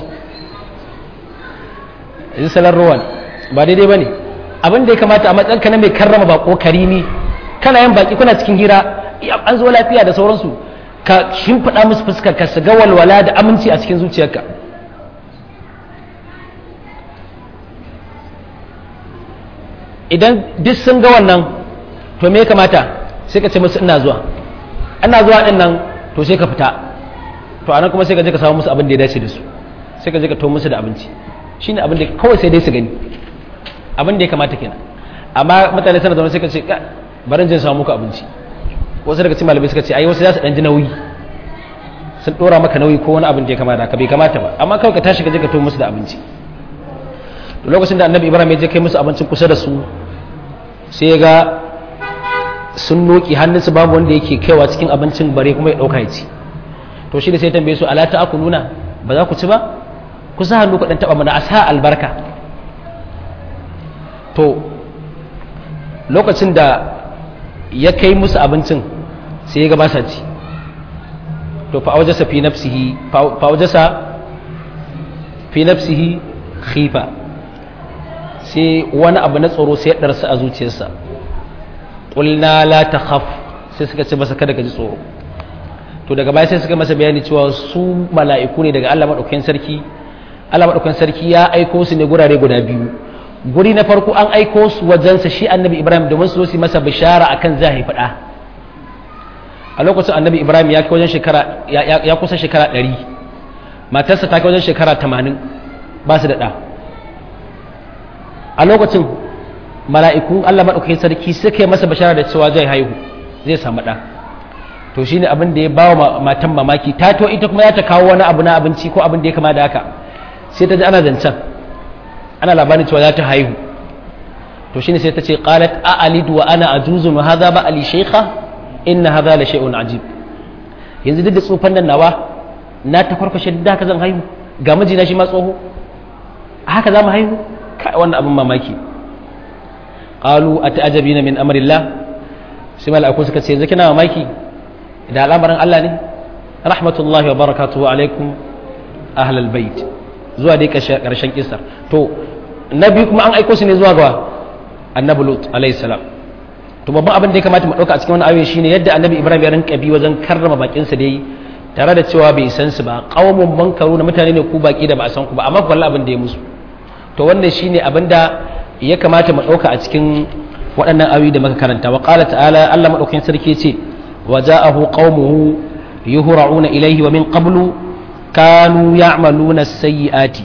duk salon rowa ne ba daidai ba ne abin da ya kamata a matsayin ka na mai karrama bako karimi kana yin baki kuna cikin hira an zo lafiya da sauransu ka shimfiɗa musu fuskar ka su ga walwala da aminci a cikin zuciyarka idan duk sun ga wannan to me ya kamata sai ka ce musu ina zuwa ina zuwa din nan to sai ka fita to anan kuma sai ka je ka samu musu abin da ya dace da su sai ka je ka to musu da abinci shine abin da kawai sai dai su gani abin da ya kamata kenan amma mutane sana zaune sai ka ce bari jin samu muku abinci wasu daga cikin malamai suka ce ai wasu za su dan ji nauyi sun dora maka nauyi ko wani abin da ya kamata ka bai kamata ba amma kawai ka tashi ka je ka to musu da abinci to lokacin da annabi ibrahim ya je kai musu abincin kusa da su sai ya ga sun noki hannunsu babu wanda yake kaiwa cikin abincin bare kuma ya dauka ya ci to shi da sai tambaye su ala ta akuluna ba za ku ci ba ku sa hannu ku dan taba mana a sa albarka to lokacin da ya kai musu abincin sai ya ga ba sa ci to fa awjasa fi nafsihi fa awjasa fi nafsihi khifa sai wani abu na tsoro sai ya darsa a zuciyarsa qulna la takhaf sai suka ce masa kada ka ji tsoro to daga baya sai suka masa bayani cewa su mala'iku ne daga Allah madaukakin sarki Allah madaukakin sarki ya aiko su ne gurare guda biyu guri na farko an aiko su wajensa shi annabi Ibrahim domin su yi masa bishara akan zai haifi ɗa a lokacin annabi Ibrahim ya kai wajen shekara ya kusa shekara ɗari matarsa ta kai wajen shekara tamanin ba su da ɗa a lokacin mala'ikun Allah maɗaukakin sarki suka yi masa bishara da cewa zai haihu zai samu ɗa to shi ne abin da ya bawa matan mamaki ta to ita kuma ya ta kawo wani abu na abinci ko abin da ya kama da haka sai ta ji ana zancen ana labarin cewa za ta haihu to shi ne sai ta ce qalat a alidu wa ana ajuzun wa hadha ba ali shaykha inna hadha la shay'un ajib yanzu duk da tsufan nan nawa na ta farfashe duk da haka zan haihu ga mijina shi ma tsoho haka za mu haihu kai wannan abin mamaki qalu ata'ajabina min amrillah sai mala'iku suka ce yanzu kina mamaki da al'amarin Allah ne rahmatullahi wa barakatuhu alaikum ahlal bait zuwa dai karshen kisar to na biyu kuma an aiko su ne zuwa ga annabi lut alayhi salam to babban abin da ya kamata mu dauka a cikin wannan ayoyi shine yadda annabi ibrahim ya rinka bi wajen karrama bakin sa dai tare da cewa bai san su ba qaumun bankaru na mutane ne ku baki da ba a san ku ba amma wallahi abin da ya musu to wannan shine abin da ya kamata mu dauka a cikin waɗannan ayoyi da muka karanta wa qala ta'ala Allah madaukakin sarki ce وجاءه قومه يهرعون إليه ومن قبل كانوا يعملون السيئات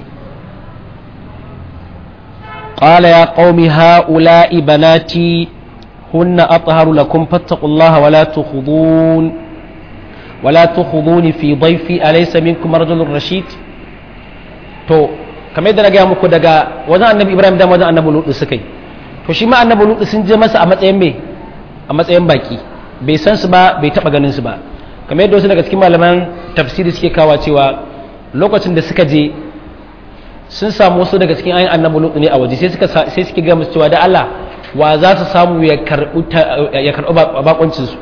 قال يا قوم هؤلاء بناتي هن أطهر لكم فاتقوا الله ولا تخضون ولا تخضون في ضيفي أليس منكم رجل رشيد تو kamar yadda na gaya muku daga wajen annabi ibrahim da wajen annabi lutu suka yi to shi ma annabi lutu sun je masa a matsayin me a matsayin baki bai san su ba bai taba ganin su ba kamar yadda wasu daga cikin malaman tafsiri suke kawa cewa lokacin da suka je sun samu wasu daga cikin ayin annabi lutu ne a waje sai suka sai suke ga musu cewa da Allah wa za su samu ya karbu ya karbu bakuncin su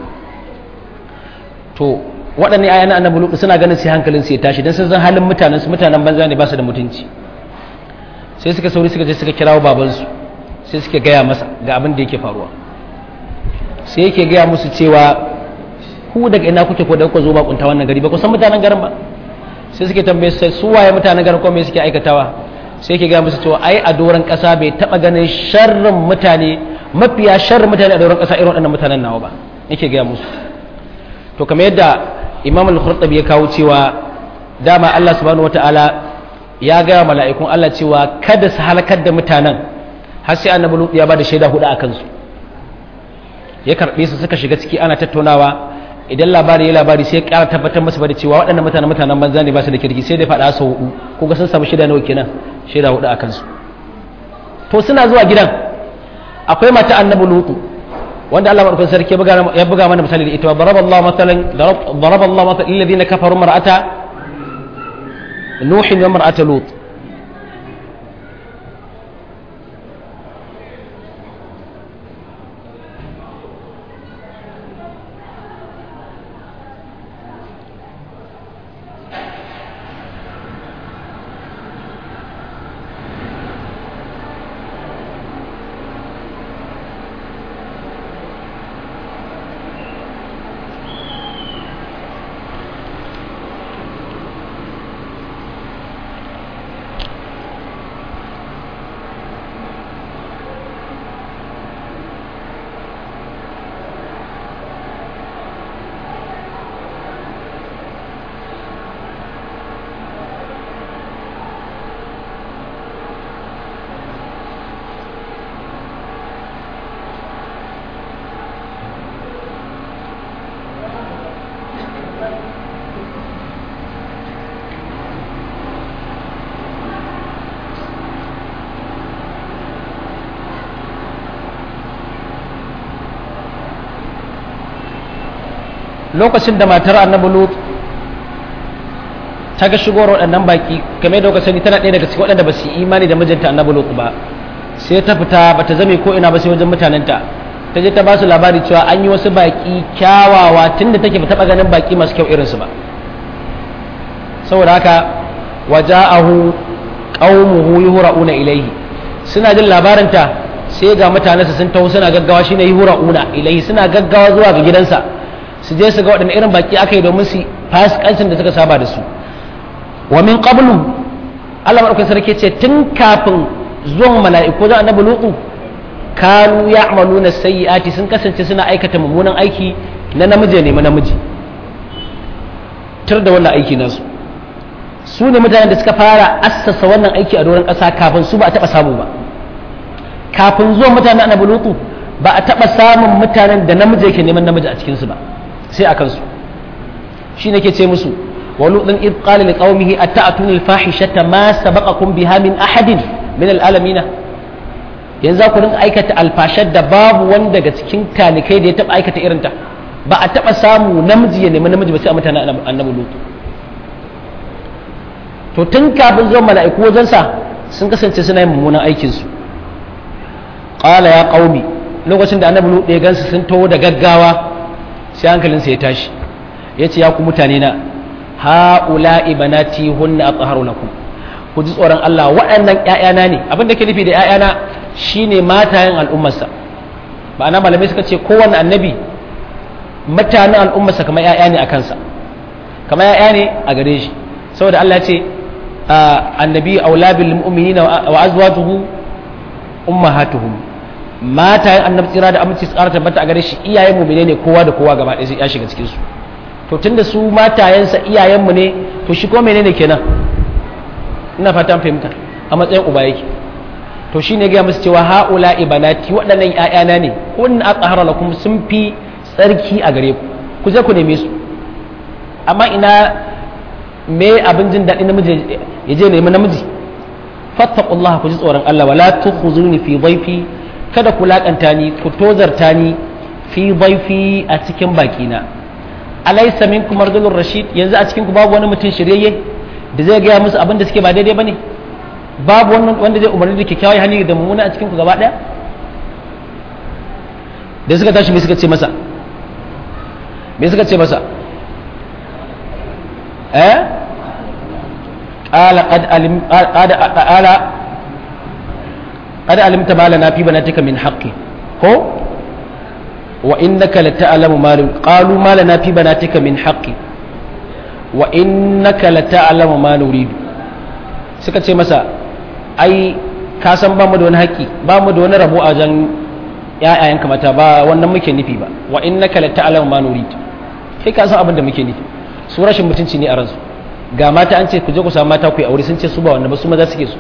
to waɗanne ayan annabi lutu suna ganin sai hankalin su ya tashi dan sun san halin mutanen su mutanen banza ne ba su da mutunci sai suka sauri suka je suka kirawo babansu sai suka gaya masa ga abin da yake faruwa sai yake gaya musu cewa ku daga ina kuke ko da kuka zo bakunta wannan gari ba ku san mutanen garin ba sai suke tambaye sai su waye mutanen garin ko me suke aikatawa sai yake gaya musu cewa ai a doron kasa bai taba ganin sharrin mutane mafiya sharrin mutane a doron kasa irin waɗannan mutanen nawa ba yake gaya musu to kamar yadda imam al-khurtabi ya kawo cewa dama Allah subhanahu wataala ya gaya mala'ikun Allah cewa kada su halakar da mutanen har sai annabi lut ya bada shaida hudu a kansu ya karbe su suka shiga ciki ana tattaunawa idan labari ya labari sai ya ƙara tabbatar masa da cewa waɗannan mutanen mutanen banza ne ba su da kirki sai dai faɗa sau hudu ko ga sun samu shaida nawa kenan shaida hudu a kansu to suna zuwa gidan akwai mata annabi lutu wanda Allah madaukakin sarki ya buga mana misali da ita wa daraballahu matalan daraballahu matalan lil ladina kafaru mar'ata nuhin wa mar'ata lut lokacin da matar annabi lut ta ga shigowar waɗannan baki game da kuka sani tana ɗaya daga cikin waɗanda ba su yi imani da mijinta annabi lut ba sai ta fita ba ta zame ko ina ba sai wajen mutanenta ta je ta ba su labari cewa an yi wasu baki kyawawa tunda take ba taɓa ganin baki masu kyau irinsu ba saboda haka waja'ahu qaumuhu yuhra'una ilayhi suna jin labarinta sai ga mutanensa sun taho suna gaggawa shine yuhra'una ilayhi suna gaggawa zuwa ga gidansa su je su ga waɗanne irin baki aka yi domin su fasikancin da suka saba da su wa min qablu Allah madaukakin sarki ce tun kafin zuwan mala'iku da annabi lutu kanu ya'maluna sayyi'ati sun kasance suna aikata mummunan aiki na namiji ne namiji tur da wannan aiki nasu su ne mutanen da suka fara assasa wannan aiki a doron ƙasa kafin su ba a taɓa samu ba kafin zuwan mutanen annabi lutu ba a taɓa samun mutanen da namiji yake neman namiji a cikinsu ba sai a kansu shi ne ke ce musu wa lutun id qala li qaumihi ata'tuna al-fahishata ma sabaqakum biha min ahadin min al-alamin yanzu ku rinka aikata alfashar da babu wanda daga cikin talikai da ya taɓa aikata irinta ba a taɓa samu namiji ya nemi namiji ba sai a mutanen annabi lutu to tun kafin zuwan mala'iku wajensa sun kasance suna yin mummunan aikinsu ƙala ya ƙaumi lokacin da annabi lutu ya gansu sun taho da gaggawa sai hankalinsa ya tashi ya ce ya ku mutane na ha'ula ibanati hunna athaharu lakum ku ji tsoron Allah waɗannan ƴaƴana ne abin da ke nufi da ƴaƴana shine matayen al'ummarsa ma'ana malamai suka ce kowanne annabi mutanen al'ummarsa kamar ƴaƴa ne a kansa kamar ƴaƴa ne a gare shi saboda Allah ya ce annabi aula bil mu'minina wa azwajuhu ummahatuhum matayen annabi tsira da aminci su ƙara tabbata a gare shi iyayen mu'mine ne kowa da kowa gaba ɗaya sai ya shiga cikin su to tunda su matayensa iyayen mu ne to shi ko menene kenan ina fatan fahimta a matsayin uba yake to shine ga musu cewa haula ibanati waɗannan ƴaƴana ne kun aqhara lakum sun fi tsarki a gare ku ku je ku neme su amma ina me abin jin daɗi namiji ya je nemi namiji fattaqullaha ku ji tsoron Allah wala tukhuzuni fi dhaifi kada ku lakanta ni ku tozarta ni fi dhaifi a cikin bakina alaysa minkum rajulur rashid yanzu a cikin ku babu wani mutum shiryayye da zai gaya musu abin da suke ba daidai bane babu wannan wanda zai umarni da kyakkyawan hali da mummuna a cikin ku gaba daya da suka tashi me suka ce masa me suka ce masa eh qala qad alim qad qala qad alimta ma lana fi banatika min haqqi ko wa innaka lata'lamu ma qalu ma lana fi banatika min haqqi wa innaka lata'lamu ma nuridu suka ce masa ai ka san ba mu da wani haƙƙi ba mu da wani rabo a jan ƴaƴayenka mata ba wannan muke nufi ba wa innaka lata'lamu ma nuridu kai ka san abin da muke nufi su rashin mutunci ne a ransu ga mata an ce ku je ku samu mata ku yi aure sun ce su ba wanda ba su maza suke su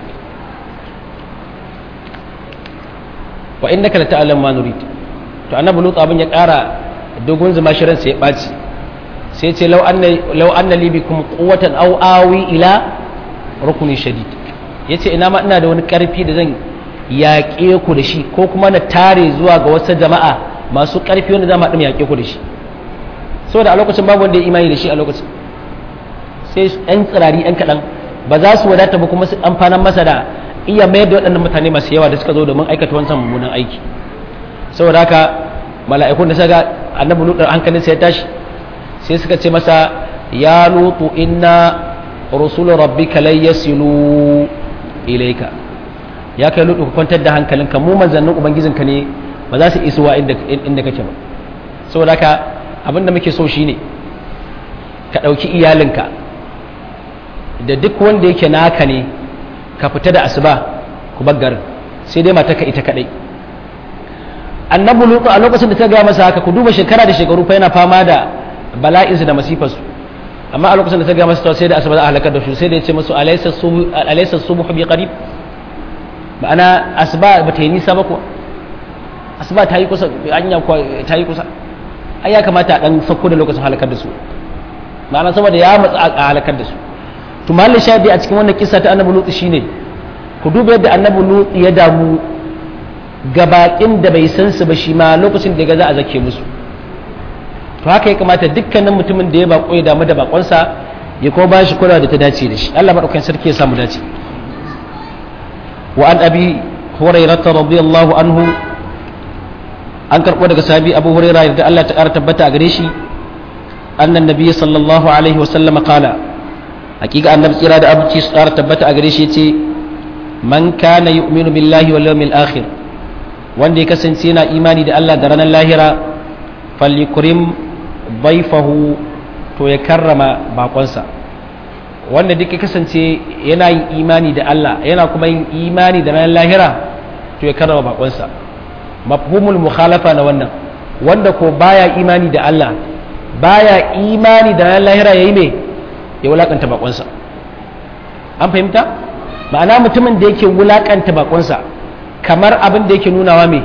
wa innaka la ta'lam ma nurid to annabi lut abin ya ƙara dogon zuma shirin sai ya ɓaci sai ce law anna law anna li bikum quwwatan aw awi ila rukuni shadid yace ina ma ina da wani ƙarfi da zan yaƙe ku da shi ko kuma na tare zuwa ga wasu jama'a masu ƙarfi wanda za mu haɗu yaƙe ku da shi saboda a lokacin babu wanda ya imani da shi a lokacin sai yan tsirari yan kaɗan ba za su wadata ba kuma su amfanan masa da iya mayar da waɗannan mutane masu yawa da suka zo domin aikata wancan mummunan aiki saboda haka mala'ikun da suka annabi lutu hankalin sai ya tashi sai suka ce masa ya lutu inna rusul rabbika lan yasilu ilayka ya kai lutu ka kwantar da hankalinka mu manzannin ubangijinka ne ba za su isuwa inda inda kake ba saboda haka abin da muke so shine ka ɗauki iyalinka da duk wanda yake naka ne ka fita da asuba ku garin sai dai mataka ita kadai annabu lutu a lokacin da ta gaya masa haka ku duba shekara da shekaru fa yana fama da bala'insu da masifarsu amma a lokacin da ta gaya masa sai da asuba za a halakar da su sai da ya ce musu alaysa subuh bi qarib ma'ana asuba ba ta yi nisa ba kuwa asuba ta yi kusa anya ta yi kusa ai ya kamata a dan sauko da lokacin halakar da su ma'ana saboda ya matsa a halakar da su to mahallin shahidi a cikin wannan kisa ta annabi lutu shine ku duba yadda annabi lutu ya damu ga bakin da bai san su ba shi ma lokacin da ga za a zake musu to haka ya kamata dukkanin mutumin da ya bako ya damu da bakonsa ya kuma ba shi kula da ta dace da shi Allah madaukakin sarki ya samu dace wa an abi hurairah radiyallahu anhu an karbo daga sahabi abu hurairah da Allah ta kara tabbata a gare shi annan nabi sallallahu alaihi wa sallam qala hakika annabi tsira da abuci su kara tabbata a gare shi yace man kana yu'minu billahi wal yawmil akhir wanda ya kasance yana imani da Allah da ranar lahira falyukrim baifahu to ya karrama bakonsa wanda duk ya kasance yana yin imani da Allah yana kuma yin imani da ranar lahira to ya karrama bakonsa mafhumul mukhalafa na wannan wanda ko baya imani da Allah baya imani da ranar lahira yayi me ya wulakanta bakonsa an fahimta ma'ana mutumin da yake wulakanta bakonsa kamar abin da yake nunawa me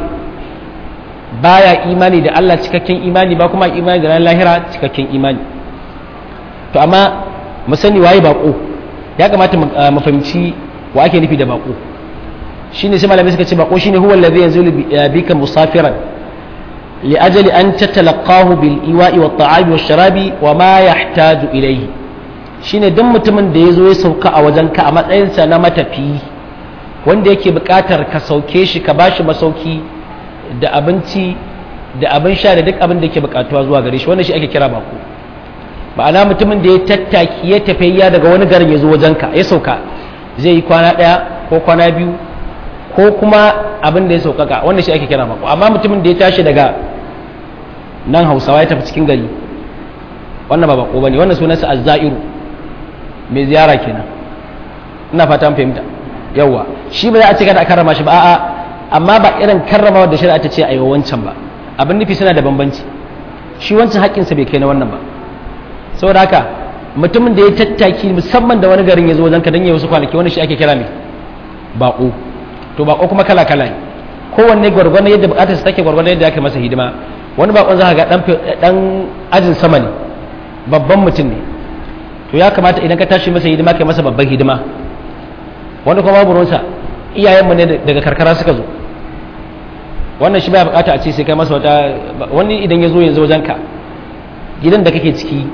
baya imani da Allah cikakken imani ba kuma imani da ranar lahira cikakken imani to amma mu sani waye bako ya kamata mu fahimci wa ake nufi da bako shine sai malamai suka ce bako shine huwa allazi yanzulu bika musafiran li ajali an tatalaqahu bil iwa'i wat ta'ami wash sharabi wa ma yahtaju ilayhi shine duk mutumin da yazo ya sauka a wajenka a matsayinsa na matafiyi wanda yake buƙatar ka sauke shi ka bashi masauki da abinci da abin sha da duk abin da yake buƙatuwa zuwa gare shi wannan shi ake kira bako ma'ana mutumin da ya tattaki ya tafiya daga wani garin ya zo wajenka ya sauka zai yi kwana ɗaya ko kwana biyu ko kuma abin da ya saukaka wannan shi ake kira bako amma mutumin da ya tashi daga nan hausawa ya tafi cikin gari wannan ba bako bane wannan sunansa azzairu mai ziyara kenan ina fata fahimta yawa shi ba za a ce kada a karrama shi ba a'a amma ba irin karrama da shari'a ta ce a yi wancan ba abin nufi suna da bambanci shi wancan haƙƙinsa bai kai na wannan ba saboda haka mutumin da ya tattaki musamman da wani garin ya zo wajen ka dan ya wasu kwanaki wani shi ake kira mai baƙo to baƙo kuma kala kala ne kowanne gwargwadon yadda buƙatarsa take gwargwadon yadda aka masa hidima wani baƙon za ka ga dan ajin sama ne babban mutum ne to ya kamata idan ka tashi masa hidima kai masa babban hidima wani kuma babu ruwansa iyayenmu ne daga karkara suka zo wannan shi baya bukata a ce sai kai masa wata wani idan ya zo yanzu wajenka gidan da kake ciki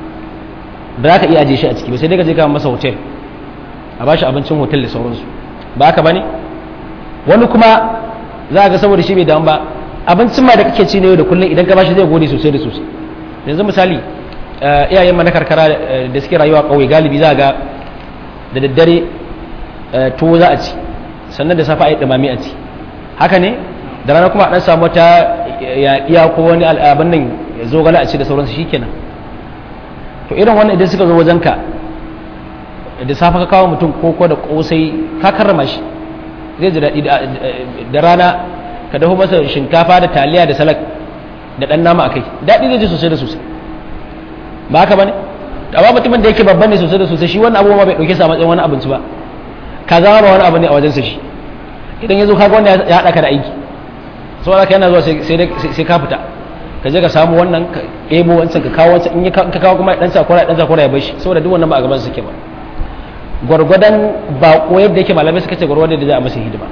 ba za ka iya aje shi a ciki ba sai dai ka je ka masa hotel a bashi abincin hotel da sauransu ba haka bane wani kuma za ga saboda shi bai damu ba abincin ma da kake ci ne yau da kullum idan ka bashi zai gode sosai da sosai yanzu misali iyayen mana karkara da suke rayuwa kauye galibi za ga da daddare tuwo za a ci sannan da safa a yi dumami a ci haka ne da rana kuma a dan samu ta iya ko wani al'abin nan zo gala a ci da sauransu shikenan to irin wannan idan suka zo wajenka da safa ka kawo mutum koko da kosai ka karrama shi zai ji daɗi da rana ka dafa masa shinkafa da taliya da salak da ɗan nama a kai daɗi zai ji sosai da sosai ba haka ba ne amma mutumin da yake babban ne sosai da sosai shi wannan abubuwa bai ɗauke sa matsayin wani abinci ba ka zama ba wani abu ne a wajensa shi idan ya zo kaga wanda ya haɗa ka da aiki saboda haka yana zuwa sai ka fita ka je ka samu wannan ka ɗebo wancan ka kawo wancan in ka kawo kuma ɗan sakura ɗan sakura ya bashi saboda duk wannan ba a gaban suke ba gwargwadon baƙo yadda yake malamai suka ce gwargwadon da za a masa hidima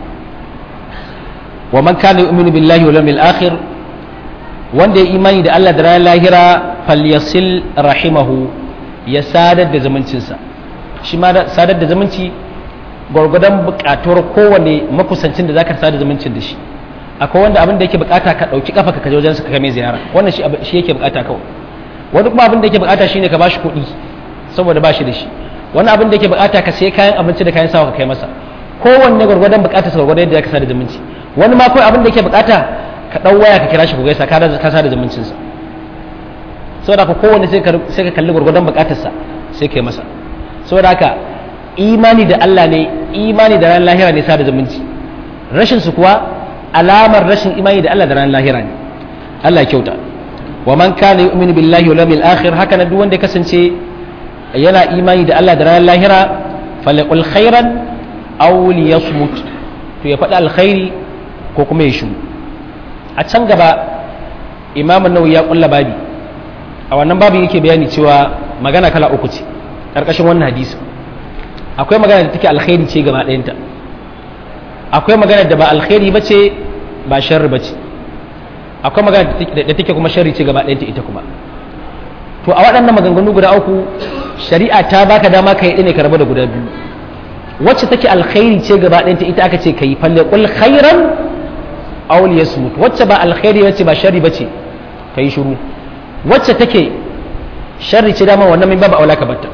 wa man kana yu'minu billahi wal yawmil akhir wanda ya imani da Allah da ranar lahira falyasil rahimahu ya sadar da zumuncinsa shi ma sadar da zumunci gwargwadon buƙatuwar kowane makusancin da zaka sadar zumuncin da shi akwai wanda abin da yake bukata ka dauki kafa ka je wajen ka mai ziyara wannan shi shi yake bukata kawai wani kuma abin da yake bukata shine ka bashi kuɗi saboda bashi da shi wani abin da yake bukata ka sai kayan abinci da kayan sawa ka kai masa kowanne gwargwadon bukatar sa gwargwadon yadda zaka sada zumunci wani ma kawai abin da yake bukata ka dau waya ka kira shi ku gaisa ka ka sada zumuncin sa saboda ka kowanne sai ka sai ka kalli gwargwadon bukatar sa sai kai masa saboda haka imani da Allah ne imani da ran lahira ne sada zumunci rashin su kuwa alamar rashin imani da Allah da ran lahira ne Allah ya kyauta wa man kana yu'minu billahi wal yawmil akhir haka nan duk wanda ya kasance yana imani da Allah da ran lahira falyaqul khairan aw liyasmut to ya faɗi alkhairi ko kuma ya shiru a can gaba imam an-nawawi ya kulla babi a wannan babin yake bayani cewa magana kala uku ce karkashin wannan hadisi akwai magana da take alkhairi ce gaba ɗayanta akwai magana da ba alkhairi ba ce ba sharri ba ce akwai magana da take kuma sharri ce gaba ɗayanta ita kuma to a waɗannan maganganu guda uku shari'a ta baka dama ka yi ne ka rabu da guda biyu wacce take alkhairi ce gaba ɗayanta ita aka ce ka yi falle kul khairan aw liyasmut wacce ba alkhairi wacce ba sharri bace ka yi shiru wacce take sharri ce dama wannan min babu aula ka batta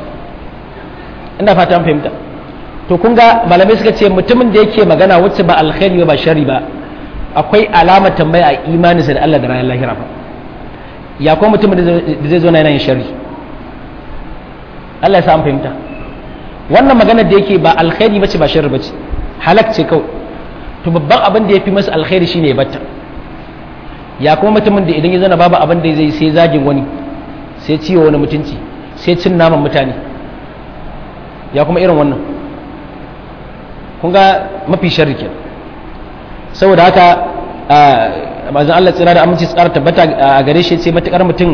ina fata an fahimta to kun ga malamai suka ce mutumin da yake magana wacce ba alkhairi ba sharri ba akwai alamar tambaya a imaninsa da Allah da ranar lahira fa ya kuma mutumin da zai zo na yanayin sharri Allah ya sa an fahimta wannan maganar da yake ba alkhairi bace ba sharri bace halak ce kawai to babban abin da ya fi masa alkhairi shine ya batta ya kuma mutumin da idan ya zana babu abin da zai sai zagin wani sai ciwo wani mutunci sai cin naman mutane ya kuma irin wannan kun ga mafi sharri ke saboda haka mazan Allah tsira da aminci tsara tabbata a gare shi ce matukar mutum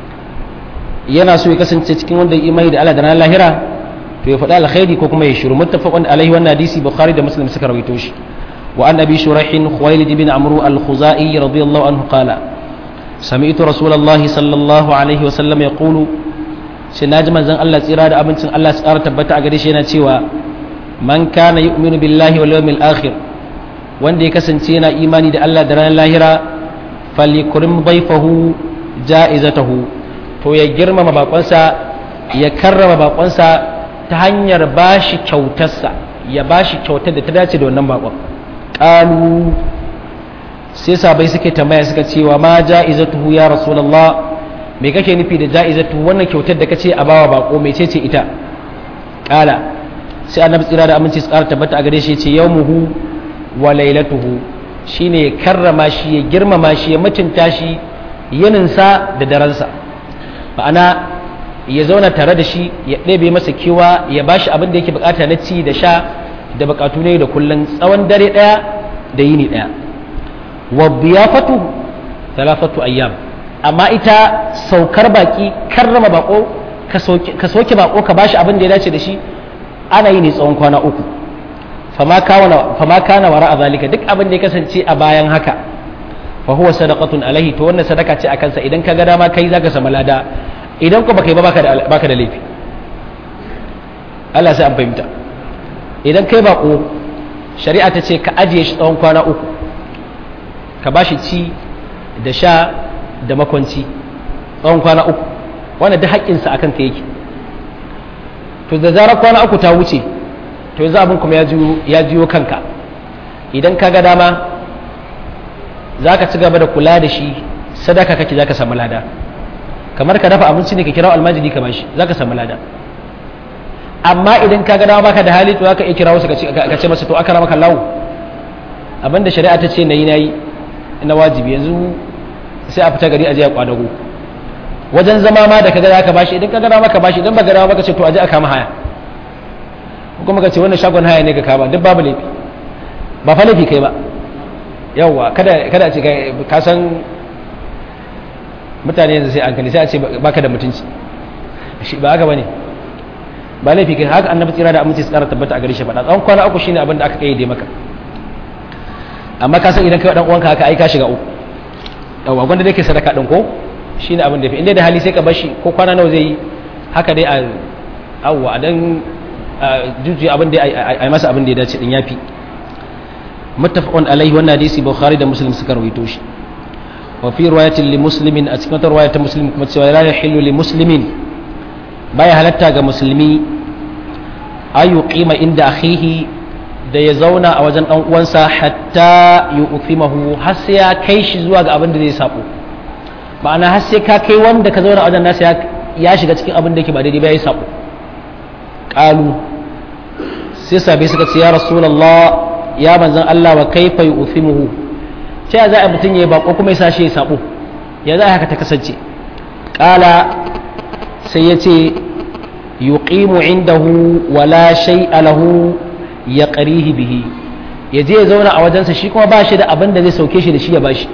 yana so ya kasance cikin wanda imani da Allah da ranar lahira to ya faɗi alkhairi ko kuma ya shiru muttafaqun alaihi wannan hadisi bukhari da muslim suka rawaito shi wa an abi shuraih khuwailid ibn amru al-khuzai radiyallahu anhu qala سمعت رسول الله صلى الله عليه وسلم يقول سناج من زن الله tsira da abincin Allah tsara tabbata a gare shi yana cewa man kana yu'minu billahi wal yawmil akhir wanda ya kasance yana imani da Allah da ranar lahira falikrim dhaifahu ja'izatahu to ya girmama bakonsa ya karrama bakonsa ta hanyar bashi kyautarsa ya bashi kyautar da ta dace da wannan bakon qalu sai sabai suke tambaya suka ce wa ma ja'izatuhu ya rasulullah me kake nufi da ja'izatuhu wannan kyautar da kace a bawa bako mecece ita kala sai annabi tsira da aminci su ƙara tabbata a gare shi ce yawmuhu wa lailatuhu shine ya karrama shi ya girmama shi ya mutunta shi yininsa da daransa ma'ana ya zauna tare da shi ya ɗebe masa kewa ya bashi abin da yake bukata na ci da sha da bukatu ne da kullum tsawon dare ɗaya da yini ɗaya wa biyafatu talafatu ayyam amma ita saukar baki karrama bako ka soke bako ka bashi abin da ya dace da shi ana yi ne tsawon kwana uku fama kana wara a zalika duk abin da ya kasance a bayan haka fa huwa sadaqatun alaihi to wannan sadaka ce akan sa idan ka ga dama kai zaka samu lada idan ko baka yi ba baka da baka da laifi Allah sai an fahimta idan kai bako shari'a ta ce ka ajiye shi tsawon kwana uku ka bashi ci da sha da makwanci tsawon kwana uku wannan duk haƙƙinsa akan ka yake to da zarar kwana uku ta wuce to yanzu abin kuma ya jiyo kanka idan ka ga dama za ka ci gaba da kula da shi sadaka kake za ka samu lada kamar ka dafa abinci ne ka kira almajiri ka bashi za ka samu lada amma idan ka ga dama baka da hali to za ka iya kira wasu ka ce masa to aka rama kallawo abinda shari'a ta ce na yi na yi na wajibi yanzu sai a fita gari a je a kwadago wajen zama ma da kaga zaka bashi idan kaga dama ka bashi idan baka dama baka ce to aje a kama haya kuma ka ce wannan shagon haya ne ka kama duk babu laifi ba fa laifi kai ba yawwa kada kada a ce ka san mutane yanzu sai an kani sai a ce baka da mutunci shi ba haka bane ba laifi kai haka annabi tsira da aminci tsara tabbata a gare shi faɗa tsawon kwana uku shine abin da aka kayyade maka amma ka san idan kai dan uwanka haka ai ka shiga uku yawwa gwanda dai ke sadaka din ko shine abin da fi inda da hali sai ka bashi ko kwana nawa zai yi haka dai a awwa a dan jujuya abin da a masa abin da ya dace din yafi muttafaqun alaihi wannan hadisi bukhari da muslim suka rawaito shi wa fi riwayatin li muslimin a cikin riwaya ta muslim kuma cewa la yahillu li muslimin baya halatta ga musulmi ayu qima inda akhihi da ya zauna a wajen dan uwansa hatta yu'thimahu har sai ya kai shi zuwa ga abin da zai sabo ma'ana har sai ka kai wanda ka zauna a wajen nasa ya shiga cikin abin da yake ba daidai ba ya sabo qalu sai sabai suka ce ya rasulullah ya manzon Allah wa kaifa yu'thimuhu ta za a mutun yayi bako kuma ya sashi ya sabo ya za haka ta kasance qala sai ya ce yuqimu indahu wala shay'a lahu yaqrihi bihi ya je ya zauna a wajensa shi kuma ba shi da abin da zai sauke shi da shi ya bashi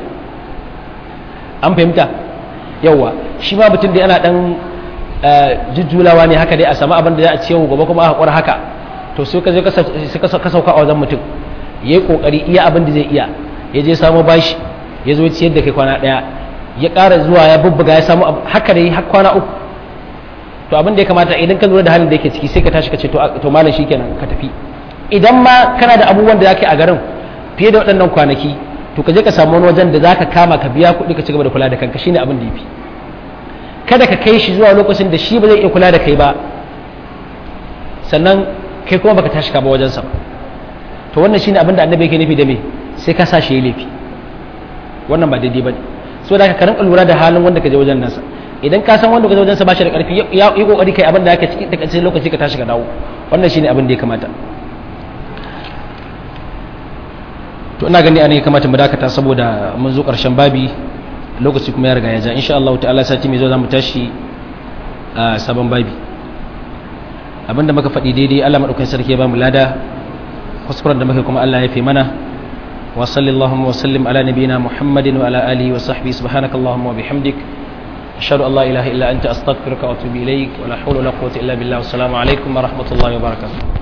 an fahimta yawa shi ma mutum da ana dan jujjulawa ne haka dai a samu abin da za a ciyo gobe kuma a haƙura haka to sai ka je ka sauka a wajen mutum ya yi ƙoƙari iya abin da zai iya ya je samu bashi ya zo ciyar da kai kwana ɗaya ya ƙara zuwa ya bubbuga ya samu haka dai har kwana uku to abin da ya kamata idan ka lura da halin da yake ciki sai ka tashi ka ce to malam shikenan ka tafi idan ma kana da abubuwan da zaka yi a garin fiye da waɗannan kwanaki to ka je ka samu wani wajen da zaka kama ka biya kuɗi ka ci gaba da kula da kanka shine abin da yafi kada ka kai shi zuwa lokacin da shi ba zai iya kula da kai ba sannan kai kuma baka tashi ka ba wajensa to wannan shine abin da annabi yake nufi da me sai ka sa shi laifi wannan ba daidai bane so da ka rinka lura da halin wanda ka je wajen nasa idan ka san wanda ka je wajen sa ba shi da karfi ya yi kokari kai abin da yake cikin takaice lokaci ka tashi ka dawo wannan shine abin da ya kamata to ina gani ana ya kamata mu dakata saboda mun zo karshen babi lokaci kuma ya riga ya ja insha Allah ta'ala sati mai zo za mu tashi a sabon babi abinda muka faɗi daidai Allah madaukakin sarki ya ba mu lada kuskuren da muka kuma Allah ya fi mana wa sallallahu wa sallim ala nabiyina muhammadin wa ala alihi wa sahbihi subhanakallahumma wa bihamdik ashhadu an la ilaha illa anta astaghfiruka wa atubu ilaik wa la hawla wa la quwwata illa billah wa assalamu alaikum wa rahmatullahi wa barakatuh